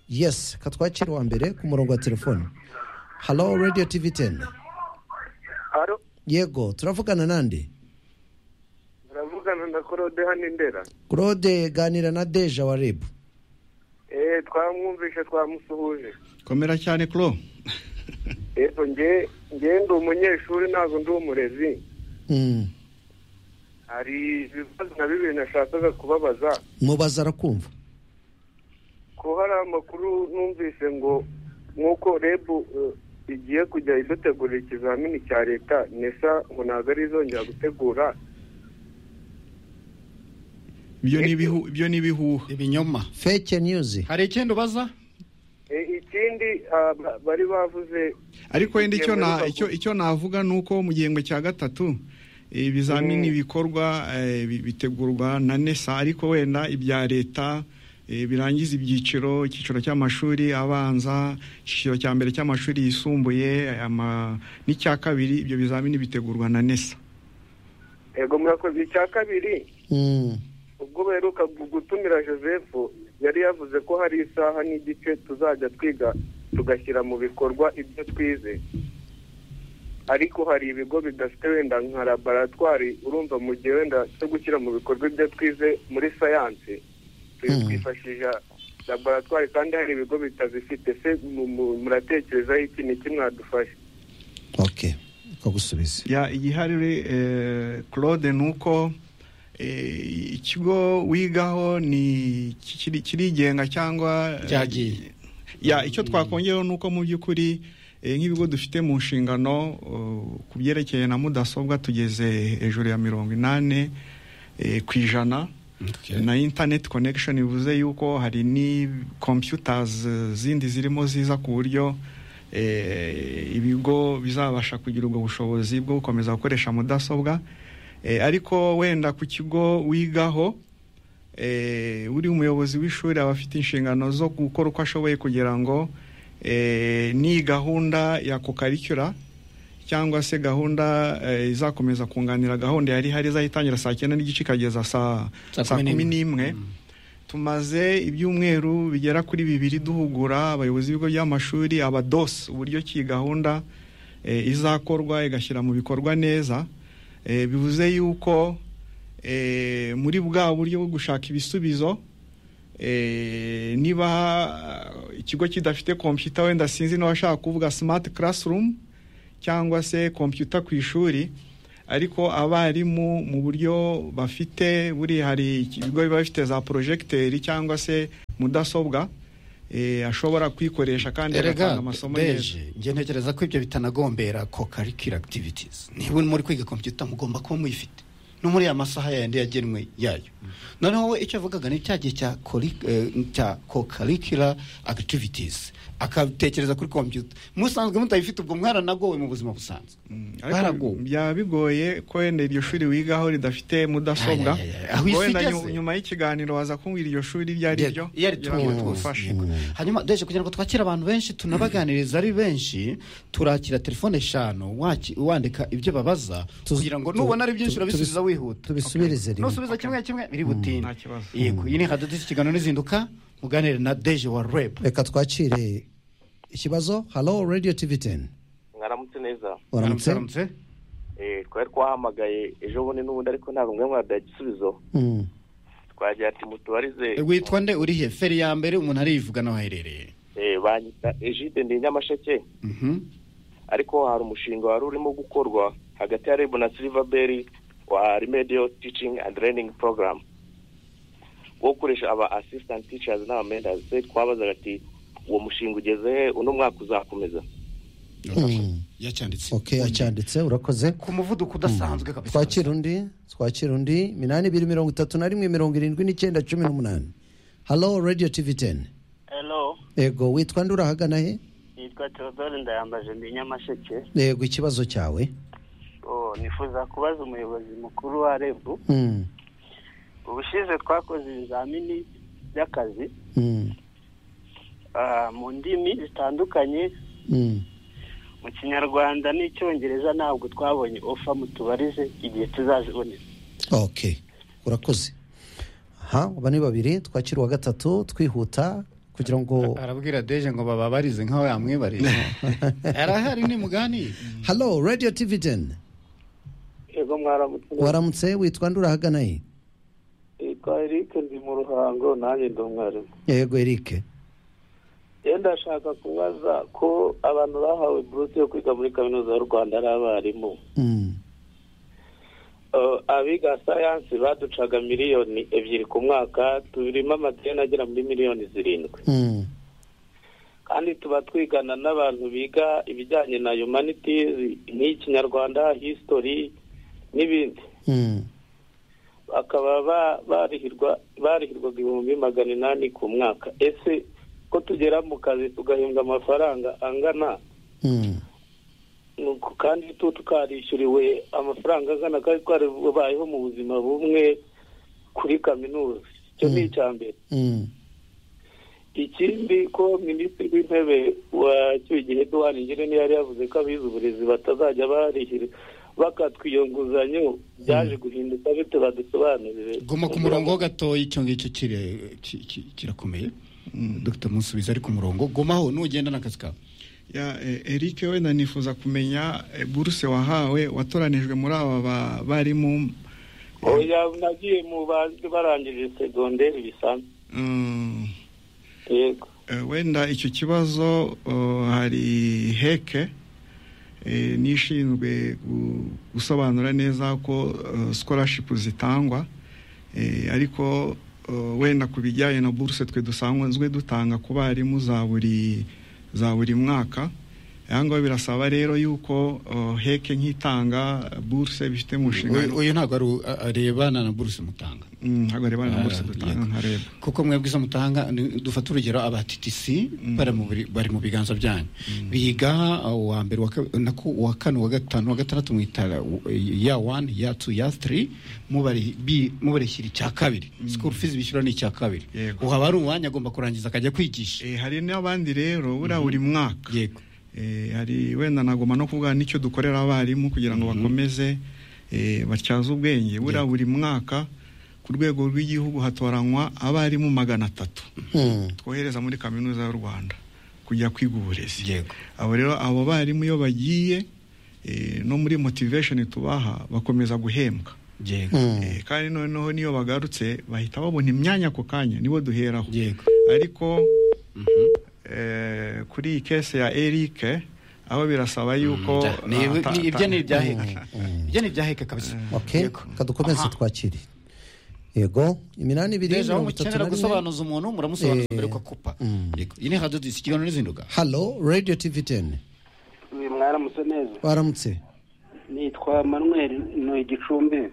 yesi katwakira uwa mbere ku murongo wa telefone halo radiyo tivi teni Haro, yego turavugana nande turavugana na Claude hano i Ndera. claude ganira na deja wa rebu Eh, twamwumvishe twamusuhuje. komera cyane kuro Yego nge nge ndi umunyeshuri ntabwo ndi umurezi. Hari ibibazo na bibiri nashakaga kubabaza. mubaza arakumva Ko hari amakuru numvise ngo nk'uko rebu eh, igiye kujya idutegurira ikizamini cya leta nesa ngo ntabwo ari izongera gutegura ibyo ni ibihu- ibyo ni ibihuha ibinyoma feke niyuzi hari icyenda ubaza Eh, ikindi ah, ba- bari bavuze ariko wenda icyo Ingingo na y'urubavu. icyo icyo navuga ni uko mu gihembwe cya gatatu eh, ibizamini bikorwa eh, bi- bitegurwa na nesa ariko wenda ibya leta eh, birangiza ibyiciro icyiciro cy'amashuri abanza icyiciro cya mbere cy'amashuri yisumbuye ama- n'icya kabiri ibyo bizamini bitegurwa na nesa yego murakoze icya kabiri ubwo baheruka gu- gutumira joseph yari yavuze ko hari isaha n'igice tuzajya twiga tugashyira mu bikorwa ibyo twize ariko hari ibigo bidafite wenda nka laboratwari urumva mu gihe wenda cyo gushyira mu bikorwa ibyo twize muri sayansi twi- twifashisha laboratwari kandi hari ibigo bitazifite se mu- mu- muratekerezaho iki ni iki mwadufasha kagusubiza ya igihari eh, claude ni uko eh, ikigo wigaho ni kikiri- kirigenga cyangwa eh, Cyagiye. ya icyo twakongeraho ni uko mu by'ukuri eh, nk'ibigo dufite mu nshingano eh, ku byerekeye na mudasobwa tugeze hejuru ya mirongo inani eh, ku ijana na internet connection bivuze yuko hari ni computers eh, zindi zirimo ziza ku buryo eh, ibigo bizabasha kugira ubwo bushobozi bwo gukomeza gukoresha mudasobwa Eh, ariko wenda ku kigo wigaho eh, uri umuyobozi w'ishuri aba afite inshingano zo gukora uko ashoboye kugira ngo eh, ni gahunda ya kokarikura cyangwa se gahunda eh, izakomeza kunganira gahunda yari ihari izayitangira saa cyenda n'igice ikageza saa Saa saa kumi kumi n'imwe. n'imwe tumaze ibyumweru bigera kuri bibiri duhugura abayobozi b'ibigo by'amashuri abadosi uburyo ki iyi gahunda eh, izakorwa igashyira mu bikorwa neza Eh, bivuze yuko eh, muri bwa buryo bwo gushaka ibisubizo eh, niba ah, ikigo kidafite kompiyuta wenda sinzi n'abashaka kuvuga simati karasirumu cyangwa se kompiyuta ku ishuri ariko abarimu mu buryo bafite buri hari ibigo biba bifite za porojegiteri cyangwa se mudasobwa eh, ashobora kwikoresha kandi agatanga erega amasomo neza beje njye ntekereza ko ibyo bitanagombera ko karikira activities niba muri kwiga kompiyuta mugomba kuba muyifite no muri aya masaha yandi yagenwe yayo noneho we icyo avugaga ni cya gihe cya kori- eh, cya co-curricular activities akatekereza kuri kompiyuta musanzwe mutayifite ubwo mwaranagowe mu buzima busanzwe ariko byaba bigoye ko wenda iryo shuri wigaho ridafite mudasobwa Ay, ay, ay, aho isi wenda igeze. nyu- nyuma y'ikiganiro waza kumbwira iryo shuri iryo ari ryo iyo ari kugira ngo tugufashe hanyuma deje kugira ngo twakire abantu benshi tunabaganiriza ari benshi turakira telefone eshanu waki- wandika ibyo babaza kugira ngo tu- nubona ari byinshi tu- urabisubiza tubis- wihuta tubisubirize rimwe. nusubiza kimwe kimwe biri butinde kibazo. yego iyi ni radiyo ikiganiro n'izinduka muganire na deje wa reb reka twakire ikibazo halo radiyo tivi teni mwaramutse neza Waramutse. Waramutse. Eh, twari twahamagaye ejo bundi n'ubundi ariko ntabwo mwe mwaduhaye igisubizo twagira ati mutubarize witwa nde uri he feri ya mbere umuntu arivuga n'aho aherereye eh, banyita egide ndi nyamasheke Mhm. ariko hari umushinga wari urimo gukorwa hagati ya rebu na silivaberi wa remedial teaching and learning program wo gukoresha aba assistant teachers n'aba mentors se twabazaga ati uwo mushinga ugeze he uno mwaka uzakomeza yacyanditse ok yacyanditse urakoze ku muvuduko udasanzwe kabisa twakira undi twakira undi minani ibiri mirongo itatu na rimwe mirongo irindwi n'icyenda cumi n'umunani halo radiyo tivi teni Hello, yego witwa nde urahagana he nitwa Theodore Ndayambaje ndi Nyamasheke. yego ikibazo cyawe Oh, nifuza kubaza umuyobozi mukuru wa REB. Mm, Ubushize twakoze ibizamini by'akazi mm, ah, mu ndimi zitandukanye, mm. mu Kinyarwanda n'Icyongereza ntabwo twabonye ofa mutubarize igihe tuzazibonera. ok urakoze aha aba ni babiri twakira uwa gatatu twihuta kugira ngo arabwira deje ngo bababarize nkaho yamwibarije arahari ni mugani halo radiyo tivi teni Ego mwaramutse waramutse witwa nde urahagana he yitwa Eric ndi mu ruhango nanjye ndi umwarimu yego erike rero ndashaka kubaza ko abantu bahawe buruse yo kwiga muri kaminuza y'u Rwanda ari abarimu Eh, abiga sayansi baducaga miliyoni ebyiri ku mwaka tubirimo amadeni agera muri miliyoni zirindwi kandi tuba twigana n'abantu biga ibijyanye na humanities nk'ikinyarwanda history n'ibindi bakaba ba- barihirwa barihirwaga ibihumbi magana inani ku mwaka ese ko tugera mu kazi tugahembwa amafaranga angana nuko kandi tu tukarishyuriwe amafaranga angana kandi twarabayeho mu buzima bumwe kuri kaminuza icyo ni icya mbere ikindi ko minisitiri w'intebe wacyuye igihe duhana ingirente yari yavuze ko abize uburezi batazajya barihira bakatwiyo nguzanyo byaje guhinduka bite badusobanurire guma ku murongo ho gatoya icyo ngicyo kire- ki- ki- kirakomeye dr musubiza ari ku murongo gumaho nugenda n'akazi kawe ya eh, Eric wenda nifuza kumenya eh, buruse wahawe watoranijwe muri aba ba- barimu oya nagiye mu bandi barangije segonderi bisanzwe mm, yego eh, wenda icyo kibazo oh, hari heke eh, n'ishinzwe gu- gusobanura neza ko eh, scholarship zitangwa eh, ariko oh, wenda ku bijyanye na buruse twe dusanzwe dutanga ku barimu za buri za buri mwaka aha ngaha birasaba rero yuko uh, heke nk'itanga buruse bifite mu nshingano uyu ntabwo ari u- a- arebana na buruse mutanga Mm, ntabwo arebana na Ah, buruse dutanga yego. ntareba kuko mwebwe izo mutanga ni- dufate urugero aba TTC bari mu biri- bari mu biganza byanyu biga uh, uwa mbere uwa ka- nako uwa kane uwa gatanu uwa gatandatu mwitara u- ya wani ya tu ya tiri mubari- bi- mubarishyira icya kabiri sikuru fizi bishyura ni icya kabiri Yego. ubu haba hari umwanya agomba kurangiza akajya kwigisha Eh, hari n'abandi rero buriya buri mwaka yego hari wenda nagomba no kuvuga n'icyo dukorera abarimu kugira ngo bakomeze eh, batyaze ubwenge buriya buri mwaka ku rwego rw'igihugu hatoranywa abarimu magana atatu twohereza muri kaminuza y'u rwanda kujya kwiga uburezi abo rero abo barimu iyo bagiye eh, no muri motivation tubaha bakomeza guhembwa Eh, kandi noneho niyo bagarutse bahita babona imyanya ako kanya nibo duheraho ariko eh, kuri iyi kese ya eric aho birasaba yuko Ni- ata- ni- ibyo ni ibya ata- heke ibyo ni ibya heke kabisa okay kadukomeze twakire yego iminani ibiri Deja aho mirongo itatu na mukenera rimwe gusobanuza umuntu muramusobanuza mbere yuko akupa Yego. iyi ni radio disi ikiganiro n'izinduga halo radiyo tivi teni uyu mwaramutse neza waramutse nitwa manuel ni igicumbi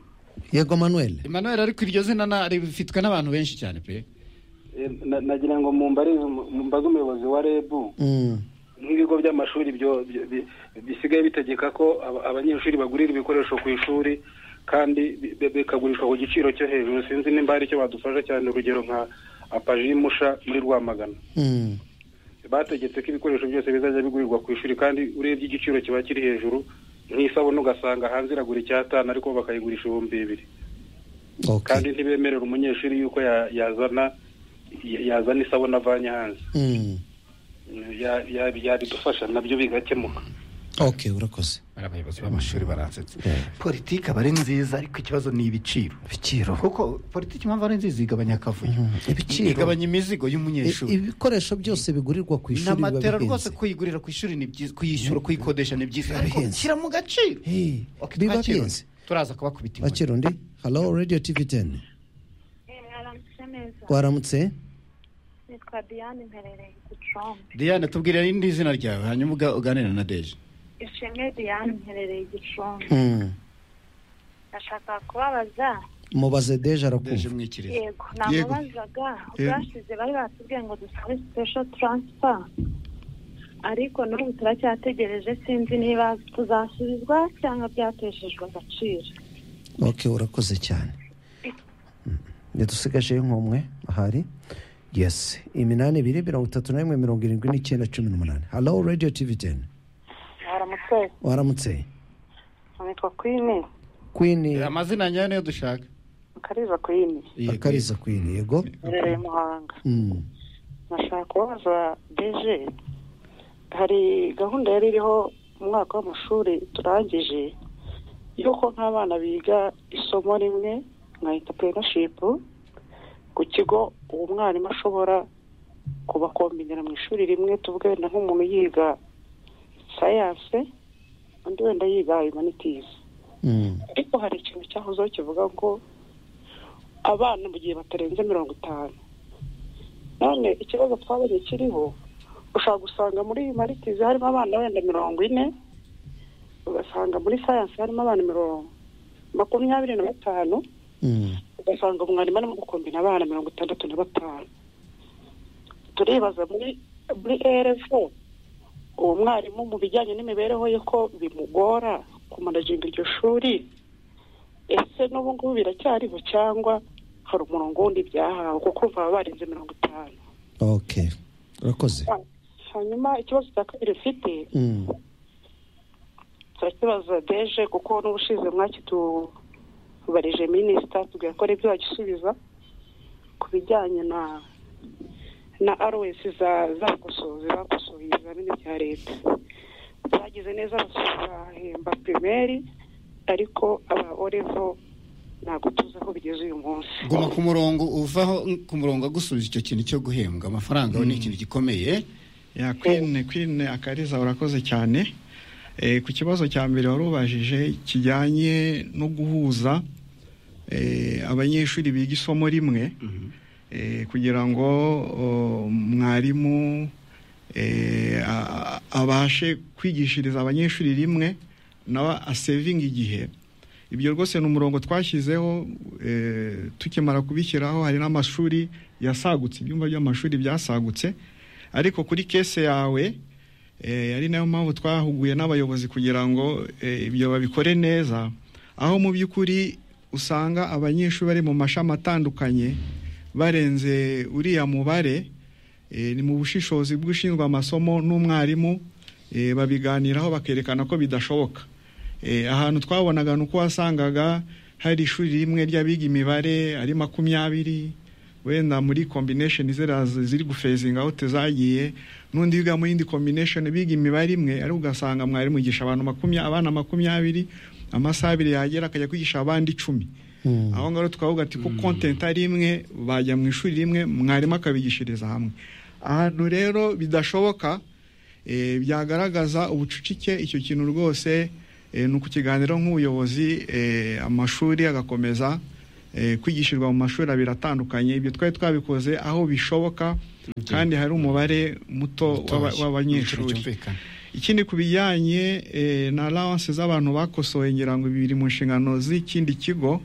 yego manuel emmanuel ariko iryo zina na- rifitwe n'abantu benshi cyane pe Eh, na- nagira ngo mumbarize umu- mumbaze umuyobozi wa rebu Mm. nk'ibigo by'amashuri byo- byo- bi- bisigaye bitegeka ko aba- abanyeshuri bagurira ibikoresho ku ishuri kandi bi- bi- bikagurishwa ku giciro cyo hejuru sinzi nimba hari icyo badufasha cyane urugero nka apaji y'umusha muri rwamagana Mm. bategetse ko ibikoresho byose bizajya bigurirwa ku ishuri kandi urebye igiciro kiba kiri hejuru nk'isabune ugasanga hanze iragura icyatanu ariko bo bakayigurisha ibihumbi bibiri kandi ntibemerera umunyeshuri yuko ya- yazana ya- yazana isabune avanye hanze Mm. Ya- ya- yabidufasha nabyo bigakemuka ok urakoze ari abayobozi b'amashuri baransetse politiki aba ari nziza ariko ikibazo ni ibiciro ibiciro kuko politiki impamvu ari nziza igabanya akavuyo ibiciro. igabanya imizigo I- y'umunyeshuri ibikoresho byose bigurirwa ku ishuri biba n'amatera rwose bihenze kuyigurira ku ishuri ni byiza kuyishyura kuyikodesha ni byiza ariko bihenze. shyira mu gaciro Okay, biba twakira undi. bihenze. turaza kubakubita inkoni. bakira undi halo radiyo tivi teni waramutse nitwa diane mperereye gicumbi diane tubwira n'indi zina ryawe hanyuma uga- uganira na deje ishimwe diane mperereye gicumbi Mm. nashaka kubabaza mubaze deje arakumva yego Yego. namubazaga ubwashize bari batubwiye ngo dusabe sipesho taransifa ariko n'ubu turacyategereje sinzi niba tuzasubizwa cyangwa byateshejwe agaciro ok urakoze cyane Mm. ntidusigaje nk'umwe ahari yes iminani ibiri mirongo itatu na rimwe mirongo irindwi n'icyenda cumi n'umunani halo radiyo tivi teni waramutse waramutse nitwa kwini kwini amazina nyayo niyo dushaka mukariza kwini akariza kwini yego murereye muhanga Mm. nashaka kubaza deje hari gahunda yari iriho mu mwaka w'amashuri turangije yuko nk'abana biga isomo rimwe nka intapureyinashipu ku kigo uwo mwarimu ashobora kubakombinira mu ishuri rimwe tuvuge wenda nk'umuntu yiga sayanse undi wenda yiga humanitizi ariko hari ikintu cyahozeho kivuga ngo abana mu gihe batarenze mirongo itanu none ikibazo twabonye kiriho ushobora gusanga muri maritizi harimo abana wenda mirongo ine ugasanga muri sayansi harimo abana mirongo makumyabiri na batanu ugasanga umwarimu arimo gukombina abana mirongo itandatu na batanu turibaza muri muri erefu uwo mwarimu mu bijyanye n'imibereho ye ko bimugora kumanaginga iryo shuri ese n'ubu ngubu biracyariho cyangwa hari umurongo wundi byahawe kuko baba barenze mirongo itanu ok urakoze hanyuma ikibazo cya kabiri ufite Mm. turakibaza deje kuko n'ubushize mwakitubarije minisita tubwira ko aribyo bagisubiza ku bijyanye na na arowesi za zakosoze zakosoye ibizamini bya leta bagize neza bazahemba pirimeri ariko aba orevo ntabwo tuzi aho bigeze uyu munsi guma ku murongo uvaho mm, ku murongo agusubiza icyo kintu cyo guhembwa amafaranga we ni ikintu gikomeye ya kwine kwine akariza urakoze cyane Eh, ku kibazo cya mbere wari ubajije kijyanye no guhuza eh, abanyeshuri biga isomo rimwe eh, kugira ngo oh, mwarimu abashe kwigishiriza abanyeshuri rimwe nawe asevinga igihe ibyo rwose ni umurongo twashyizeho tukimara kubishyiraho hari n'amashuri yasagutse ibyumba by'amashuri byasagutse ariko kuri kese yawe ari nayo mpamvu twahuguye n'abayobozi kugira ngo ibyo babikore neza aho mu by'ukuri usanga abanyeshuri bari mu mashami atandukanye barenze uriya mubare ni mu bushishozi bw'ushinzwe amasomo n'umwarimu babiganiraho bakerekana ko bidashoboka ahantu twabonaga ni uko wasangaga hari ishuri rimwe ry'abiga imibare ari makumyabiri wenda muri kombinesheni ziri gufezinga aho tuzagiye n'undi wiga mu yindi kombinesheni biga imibare imwe ariko ugasanga mwarimu yigisha abantu makumyabiri abana makumyabiri amasaha abiri yagera akajya kwigisha abandi icumi aho ngaho twavuga ati ko kontenti ari imwe bajya mu ishuri rimwe mwarimu akabigishiriza hamwe ahantu rero bidashoboka byagaragaza ubucucike icyo kintu rwose ni ukukiganiro nk'ubuyobozi amashuri agakomeza kwigishirwa mu mashuri abiri atandukanye ibyo twari twabikoze aho bishoboka kandi hari umubare muto w'abanyeshuri ikindi ku bijyanye na allowance z'abantu bakosoye ngira ngo biri mu nshingano z'ikindi kigo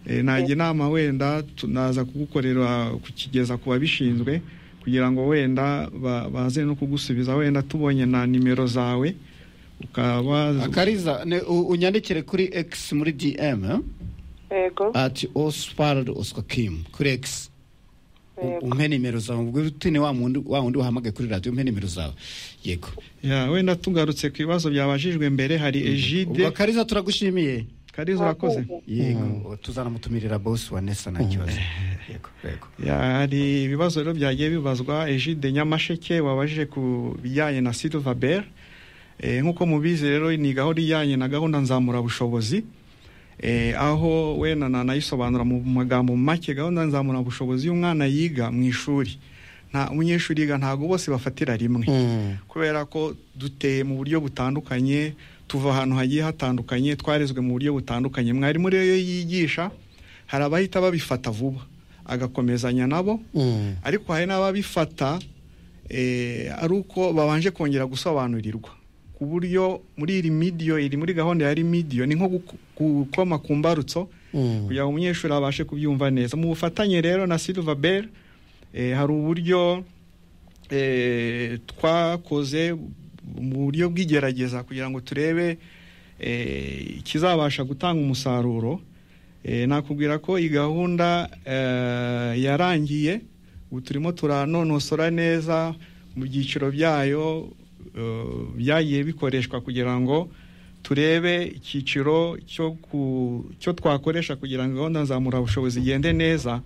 najya inama wenda tunaza kugukorera kukigeza ku babishinzwe kugira ngo wenda baze no kugusubiza wenda tubonye na nimero zawe ukaba akariza unyandikire kuri egisi muri dm ati oswald oswakimu kuri egisi umpe nimero zawe ubwo tune wa wundi wahamagaye kuri radiyo umpe nimero zawe yego wenda tugarutse ku bibazo byabajijwe mbere hari ejide kariza turagushimiye kariza urakoze yego tuzanamutumirira bosi wa nesa nta kibazo yego yego hari ibibazo rero byagiye bibazwa ejide nyamasheke wabajije ku bijyanye na silva beri nk'uko mubizi rero ni gahunda ijyanye na gahunda nzamurabushobozi aho wenda nanayisobanura mu magambo make gahunda nzamurabushobozi y'umwana yiga mu ishuri nta umunyeshuri yiga ntabwo bose bafatira rimwe kubera ko duteye mu buryo butandukanye tuva ahantu hagiye hatandukanye twarezwe mu buryo butandukanye mwarimu rero iyo yigisha hari abahita babifata vuba agakomezanya nabo ariko hari n'ababifata ari uko babanje kongera gusobanurirwa ku buryo muri iri midiyo iri muri gahunda ya rimidiyo ni nko gukoma ku mbarutso kugira ngo umunyeshuri abashe kubyumva neza mu bufatanye rero na silva beri hari uburyo twakoze mu buryo bw'igerageza kugira ngo turebe ikizabasha gutanga umusaruro nakubwira ko iyi gahunda yarangiye ubu turimo turanonosora neza mu byiciro byayo byagiye bikoreshwa kugira ngo turebe icyiciro cyo twakoresha kugira ngo gahunda nzamurabushobozi igende neza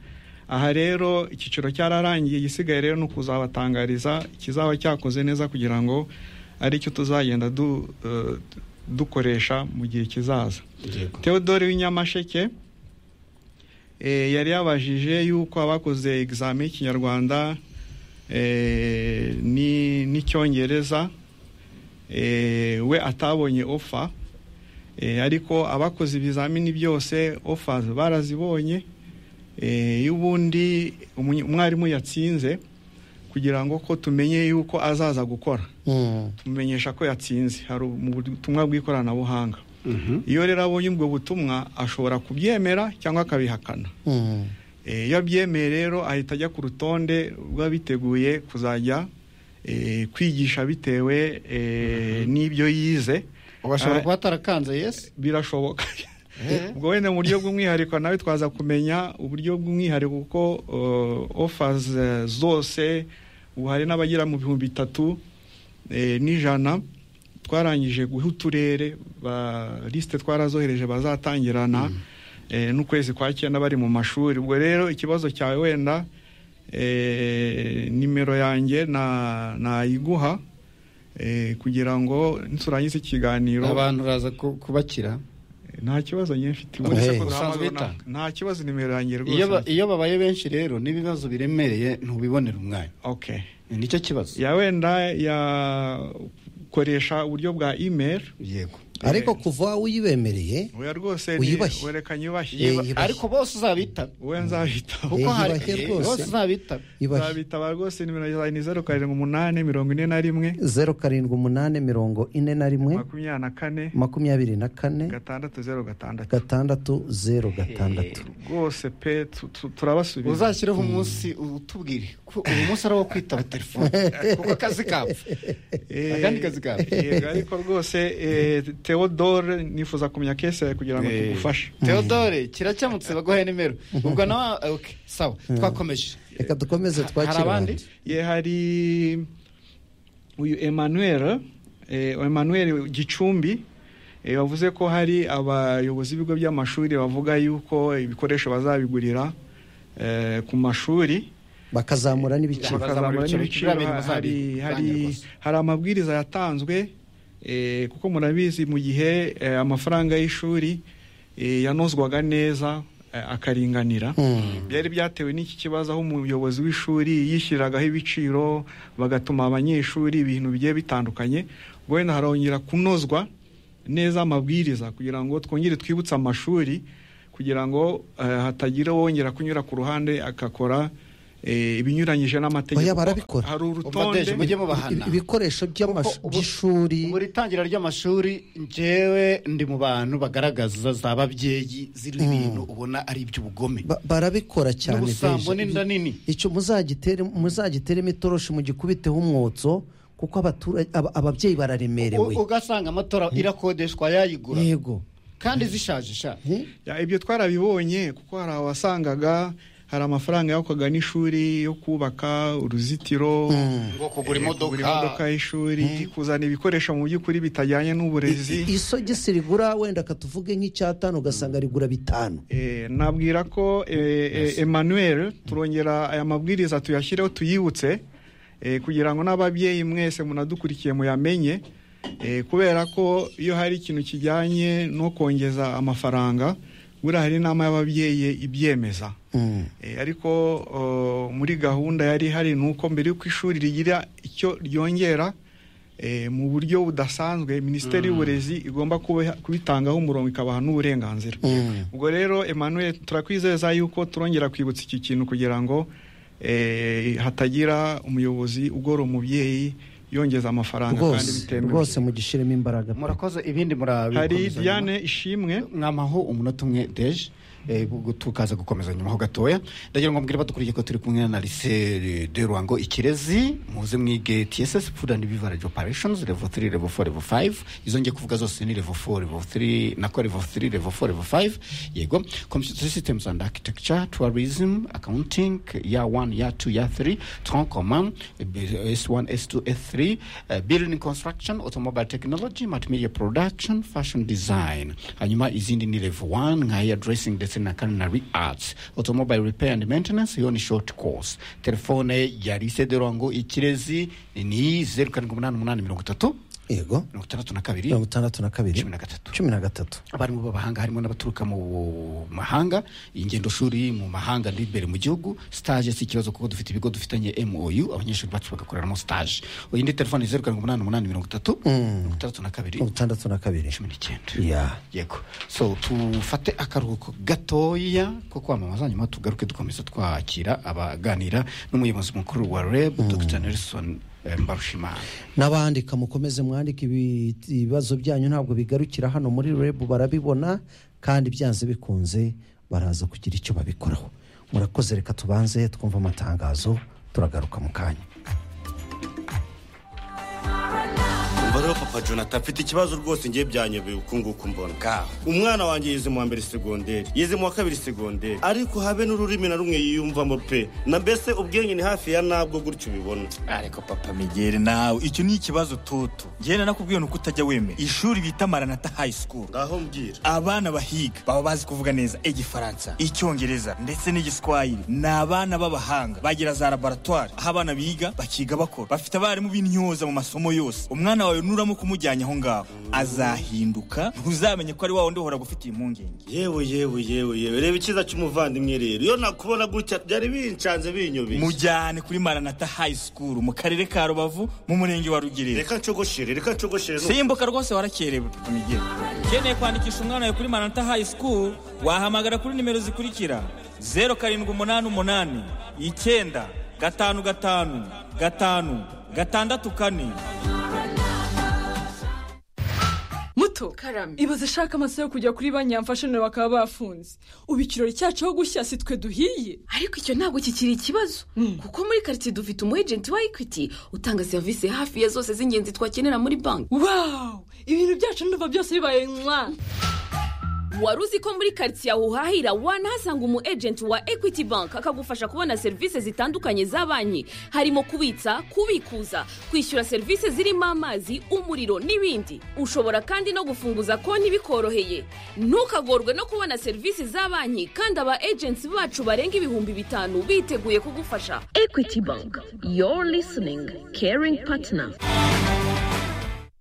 aha rero icyiciro cyararangiye igisigaye rero ni ukuzabatangariza ikizaba cyakoze neza kugira ngo aricyo tuzagenda dukoresha mu gihe kizaza teodore w'inyamasheke yari yabajije yuko abakoze egizame y'ikinyarwanda n'icyongereza we atabonye ofa ariko abakoze ibizamini byose ofa barazibonye iyo ubundi umwarimu yatsinze kugira ngo ko tumenye yuko azaza gukora tumenyesha ko yatsinze hari ubutumwa bw'ikoranabuhanga iyo rero abonye ubwo butumwa ashobora kubyemera cyangwa akabihakana iyo abyemeye rero ahita ajya ku rutonde rw'abiteguye biteguye kuzajya kwigisha bitewe n'ibyo yize ugashobora kuba atarakanze yesi birashoboka ubwo wenda mu buryo bw'umwihariko nawe twaza kumenya uburyo bw'umwihariko kuko ofazi zose ubu hari n'abagera mu bihumbi bitatu n'ijana twarangije guha uturere lisite twarazohereje bazatangirana n'ukwezi kwa cyenda bari mu mashuri ubwo rero ikibazo cyawe wenda nimero yanjye nayiguha kugira ngo niturangize ikiganiro abantu uraza kubakira nta kibazo njye mfite nta kibazo nimero yanjye rwose iyo babaye benshi rero n'ibibazo biremereye ntubibonera umwanya nicyo kibazo ya wenda yakoresha uburyo bwa imeri yego ariko kuva uyibemereye oya rwose ni- uyubashye werekanye Eh, ubashye yubashye. Ariko bose uzabitaba we nzabitaba Eh, yubashye rwose. Bose uzabitaba. Yubashye. nzabitaba rwose nimero zawe ni zeru karindwi umunani mirongo ine na rimwe zeru karindwi umunani mirongo ine na rimwe makumyabiri na kane makumyabiri na kane gatandatu zeru gatandatu gatandatu zeru gatandatu rwose pe tu- tu- turabasubiza uzashyireho umunsi utubwire ko uyu munsi ari uwo kwitaba telefone kuko akazi kapfa akandi kazi kapfa yego ariko rwose eh, theodore nifuza kumenya kese yawe kugira ngo tugufashe teodore kirakemutse baguhaye nimero ubwo nawe ah, okay, sawa twakomeje reka dukomeze twakire abandi ye hari uyu emmanuel eh, emmanuel gicumbi eh, wavuze ko hari abayobozi b'ibigo by'amashuri bavuga yuko ibikoresho bazabigurira eh, ku mashuri bakazamura n'ibiciro bakazamura n'ibiciro hari hari hari amabwiriza yatanzwe eh, kuko murabizi mu gihe eh, amafaranga y'ishuri eh, yanozwaga neza eh, akaringanira byari byatewe n'iki kibazo aho umuyobozi w'ishuri yishyiragaho ibiciro bagatuma abanyeshuri ibintu bigiye bitandukanye ubwo wenda harongera kunozwa neza amabwiriza kugira ngo twongere twibutse amashuri kugira ngo eh, hatagira wongera kunyura ku ruhande akakora eh, ibinyuranyije n'amategeko Oya, barabikora. hari Ubadeje, mujye mubahana. urutonde ibikoresho by'amash- by'ishuri buri tangira ry'amashuri njyewe ndi mu bantu bagaragaza za babyeyi ziriho ibintu ubona ari iby'ubugome Ba- barabikora cyane n'ubusambo veje. n'inda nini icyo muzagitere muzagiteremo itoroshi mugikubiteho umwotso kuko abaturage aba- ababyeyi bararemerewe U- ugasanga amatora irakodeshwa yayigura yego kandi zishaje sha Ya, ibyo twarabibonye kuko hari abasangaga hari amafaranga yakorwaga n'ishuri yo kubaka uruzitiro Ngo kugura eh, imodoka. y'ishuri kuzana ibikoresho mu by'ukuri bitajyanye n'uburezi I- isogisi rigura wenda katuvuge nk'icyatanu ugasanga rigura bitanu Eh, nabwira ko eh, eh, emmanuel turongera aya mabwiriza tuyashyireho tuyibutse eh, kugira ngo n'ababyeyi mwese munadukurikiye muyamenye eh, kubera ko iyo hari ikintu kijyanye no kongeza amafaranga buriya hari inama y'ababyeyi ibyemeza Eh, ariko oh, muri gahunda yari ihari ni uko mbere y'uko ishuri rigira icyo ryongera eh, mu buryo budasanzwe minisiteri y'uburezi igomba kubiha- kubitangaho umurongo ikabaha n'uburenganzira ubwo rero emmanuel turakwizeza yuko turongera kwibutsa iki kintu kugira ngo eh, hatagira umuyobozi ugora umubyeyi yongeza amafaranga kandi rwose bitemewe rwose mugishyiremo imbaraga murakoze ibindi murabikomeza hari nyuma. diane ishimwe mwamaho umunota umwe deje eh, gu- tukaza gukomeza nyuma ho gatoya ndagira ngo mbwire badukuriye ko turi kumwe na lise de ruhango ikirezi muze mwige tss food and beverage operations level 3 level 4 level 5 izo ngiye kuvuga zose ni level 4 level 3 nako level 3 level 4 level 5 yego computer systems and architecture tourism accounting year 1 year 2 year 3 tronc commun s1 s2 s3 eh, building construction automobile technology multimedia production fashion design hanyuma izindi ni level 1 nka hair dressing ndetse na culinary arts automobile repair and maintenance iyo ni short course telefone ya lise de ruhango ikirezi ni 0788 yego mirongo itandatu na kabiri mirongo itandatu na kabiri cumi na gatatu cumi na gatatu abarimu b'abahanga harimo n'abaturuka mu mahanga ingendo shuri mu mahanga n'imbere mu gihugu stage si ikibazo kuko dufite ibigo dufitanye mou abanyeshuri bacu bagakoreramo stage iyindi telefone ni zeru karindwi umunani umunani mirongo itatu mirongo itandatu na kabiri mirongo itandatu na kabiri cumi n'icyenda Ya. yego so tufate akaruhuko gatoya ko kwamamaza nyuma tugaruke dukomeza twakira abaganira n'umuyobozi mukuru wa reb dr nelson eh, mbarushimana n'abandika mukomeze mwandika ibi- ibibazo byanyu ntabwo bigarukira hano muri rebu barabibona kandi byanze bikunze baraza kugira icyo babikoraho murakoze reka tubanze twumve amatangazo turagaruka mu kanya umva rero papa jonathan mfite ikibazo rwose ngiye byanyobeye uku nguku mbona umwana wanjye yize mu wa mbere segonderi yize mu wa kabiri segonderi ariko habe n'ururimi na rumwe yiyumvamo pe na mbese ubwenge ni hafi ya nabwo gutyo ubibona ariko papa migeri nawe icyo ni ikibazo toto ngena nakubwiye nuko utajya wemera ishuri bita maranata high school ngaho mbwira abana bahiga baba bazi kuvuga neza igifaransa icyongereza ndetse n'igiswahili ni abana b'abahanga bagira za laboratwari aho abana biga bakiga bakora bafite abarimu b'intyoza mu masomo yose umwana wawe n'ururimi nuramuka umujyanye aho ngaho azahinduka ntuzamenye ko ari wa wundi uhora gufitiye impungenge yewe yewe yewe yewe reba icyiza cy'umuvandimwe rero iyo nakubona gutya byari bincanze binyobeye mujyane kuri maranata hayi sikuru mu karere ka rubavu mu murenge wa rugerero reka ncogoshere reka ncogoshere simbuka rwose warakerewe migero ukeneye kwandikisha umwana wawe kuri maranata hayi sikuru wahamagara kuri nimero zikurikira zeru karindwi umunani umunani icyenda gatanu gatanu gatanu gatandatu kane muto karame ibaze ishaka amasaha yo kujya kuri banki yamfashanira bakaba bafunze ubu ikirori cyacu aho gushya si twe duhiye ariko icyo ntabwo kikiri ikibazo kuko muri karitsiye dufite umu ejenti wa ekwiti utanga serivisi hafi ya zose z'ingenzi twakenera muri banki wawu ibintu byacu ndumva byose bibaye mwa wari uzi ko muri karitsiye aho uhahira wanahasanga umu ejenti wa ekwiti banki akagufasha kubona serivisi zitandukanye za banki harimo kubitsa kubikuza kwishyura serivisi zirimo amazi umuriro n'ibindi ushobora kandi no gufunguza konti bikoroheye ntukagorwe no kubona serivisi za banki kandi aba ejenti bacu barenga ibihumbi bitanu biteguye kugufasha ekwiti banki yoru lisiningi keringi patina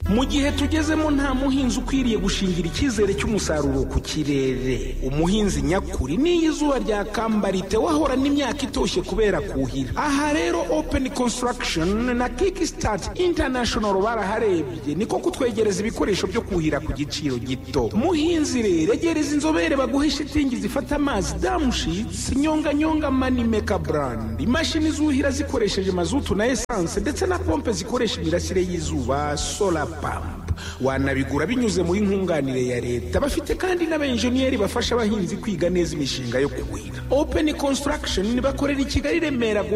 mu gihe tugezemo nta muhinzi ukwiriye gushingira icyizere cy'umusaruro ku kirere umuhinzi nyakuri n'iyo izuba ryakamba ritewe ahora n'imyaka itoshye kubera kuhira aha rero openi konsitaragishoni na kiki sitati intanashonoru baraharebye niko kutwegereza ibikoresho byo kuhira ku giciro gito muhinzi rero egereza inzobere baguhe shitingi zifata amazi damushitsi nyonganyonga manimeka burandi imashini zuhira zikoresheje mazutu na esanse ndetse na pompe zikoresha imirasire y'izuba sola pampu wanabigura binyuze muri nkunganire ya leta bafite kandi n'abenjeniyeri bafasha abahinzi kwiga neza imishinga yo kuhira openi konsitaragishoni bakorera i kigali i remera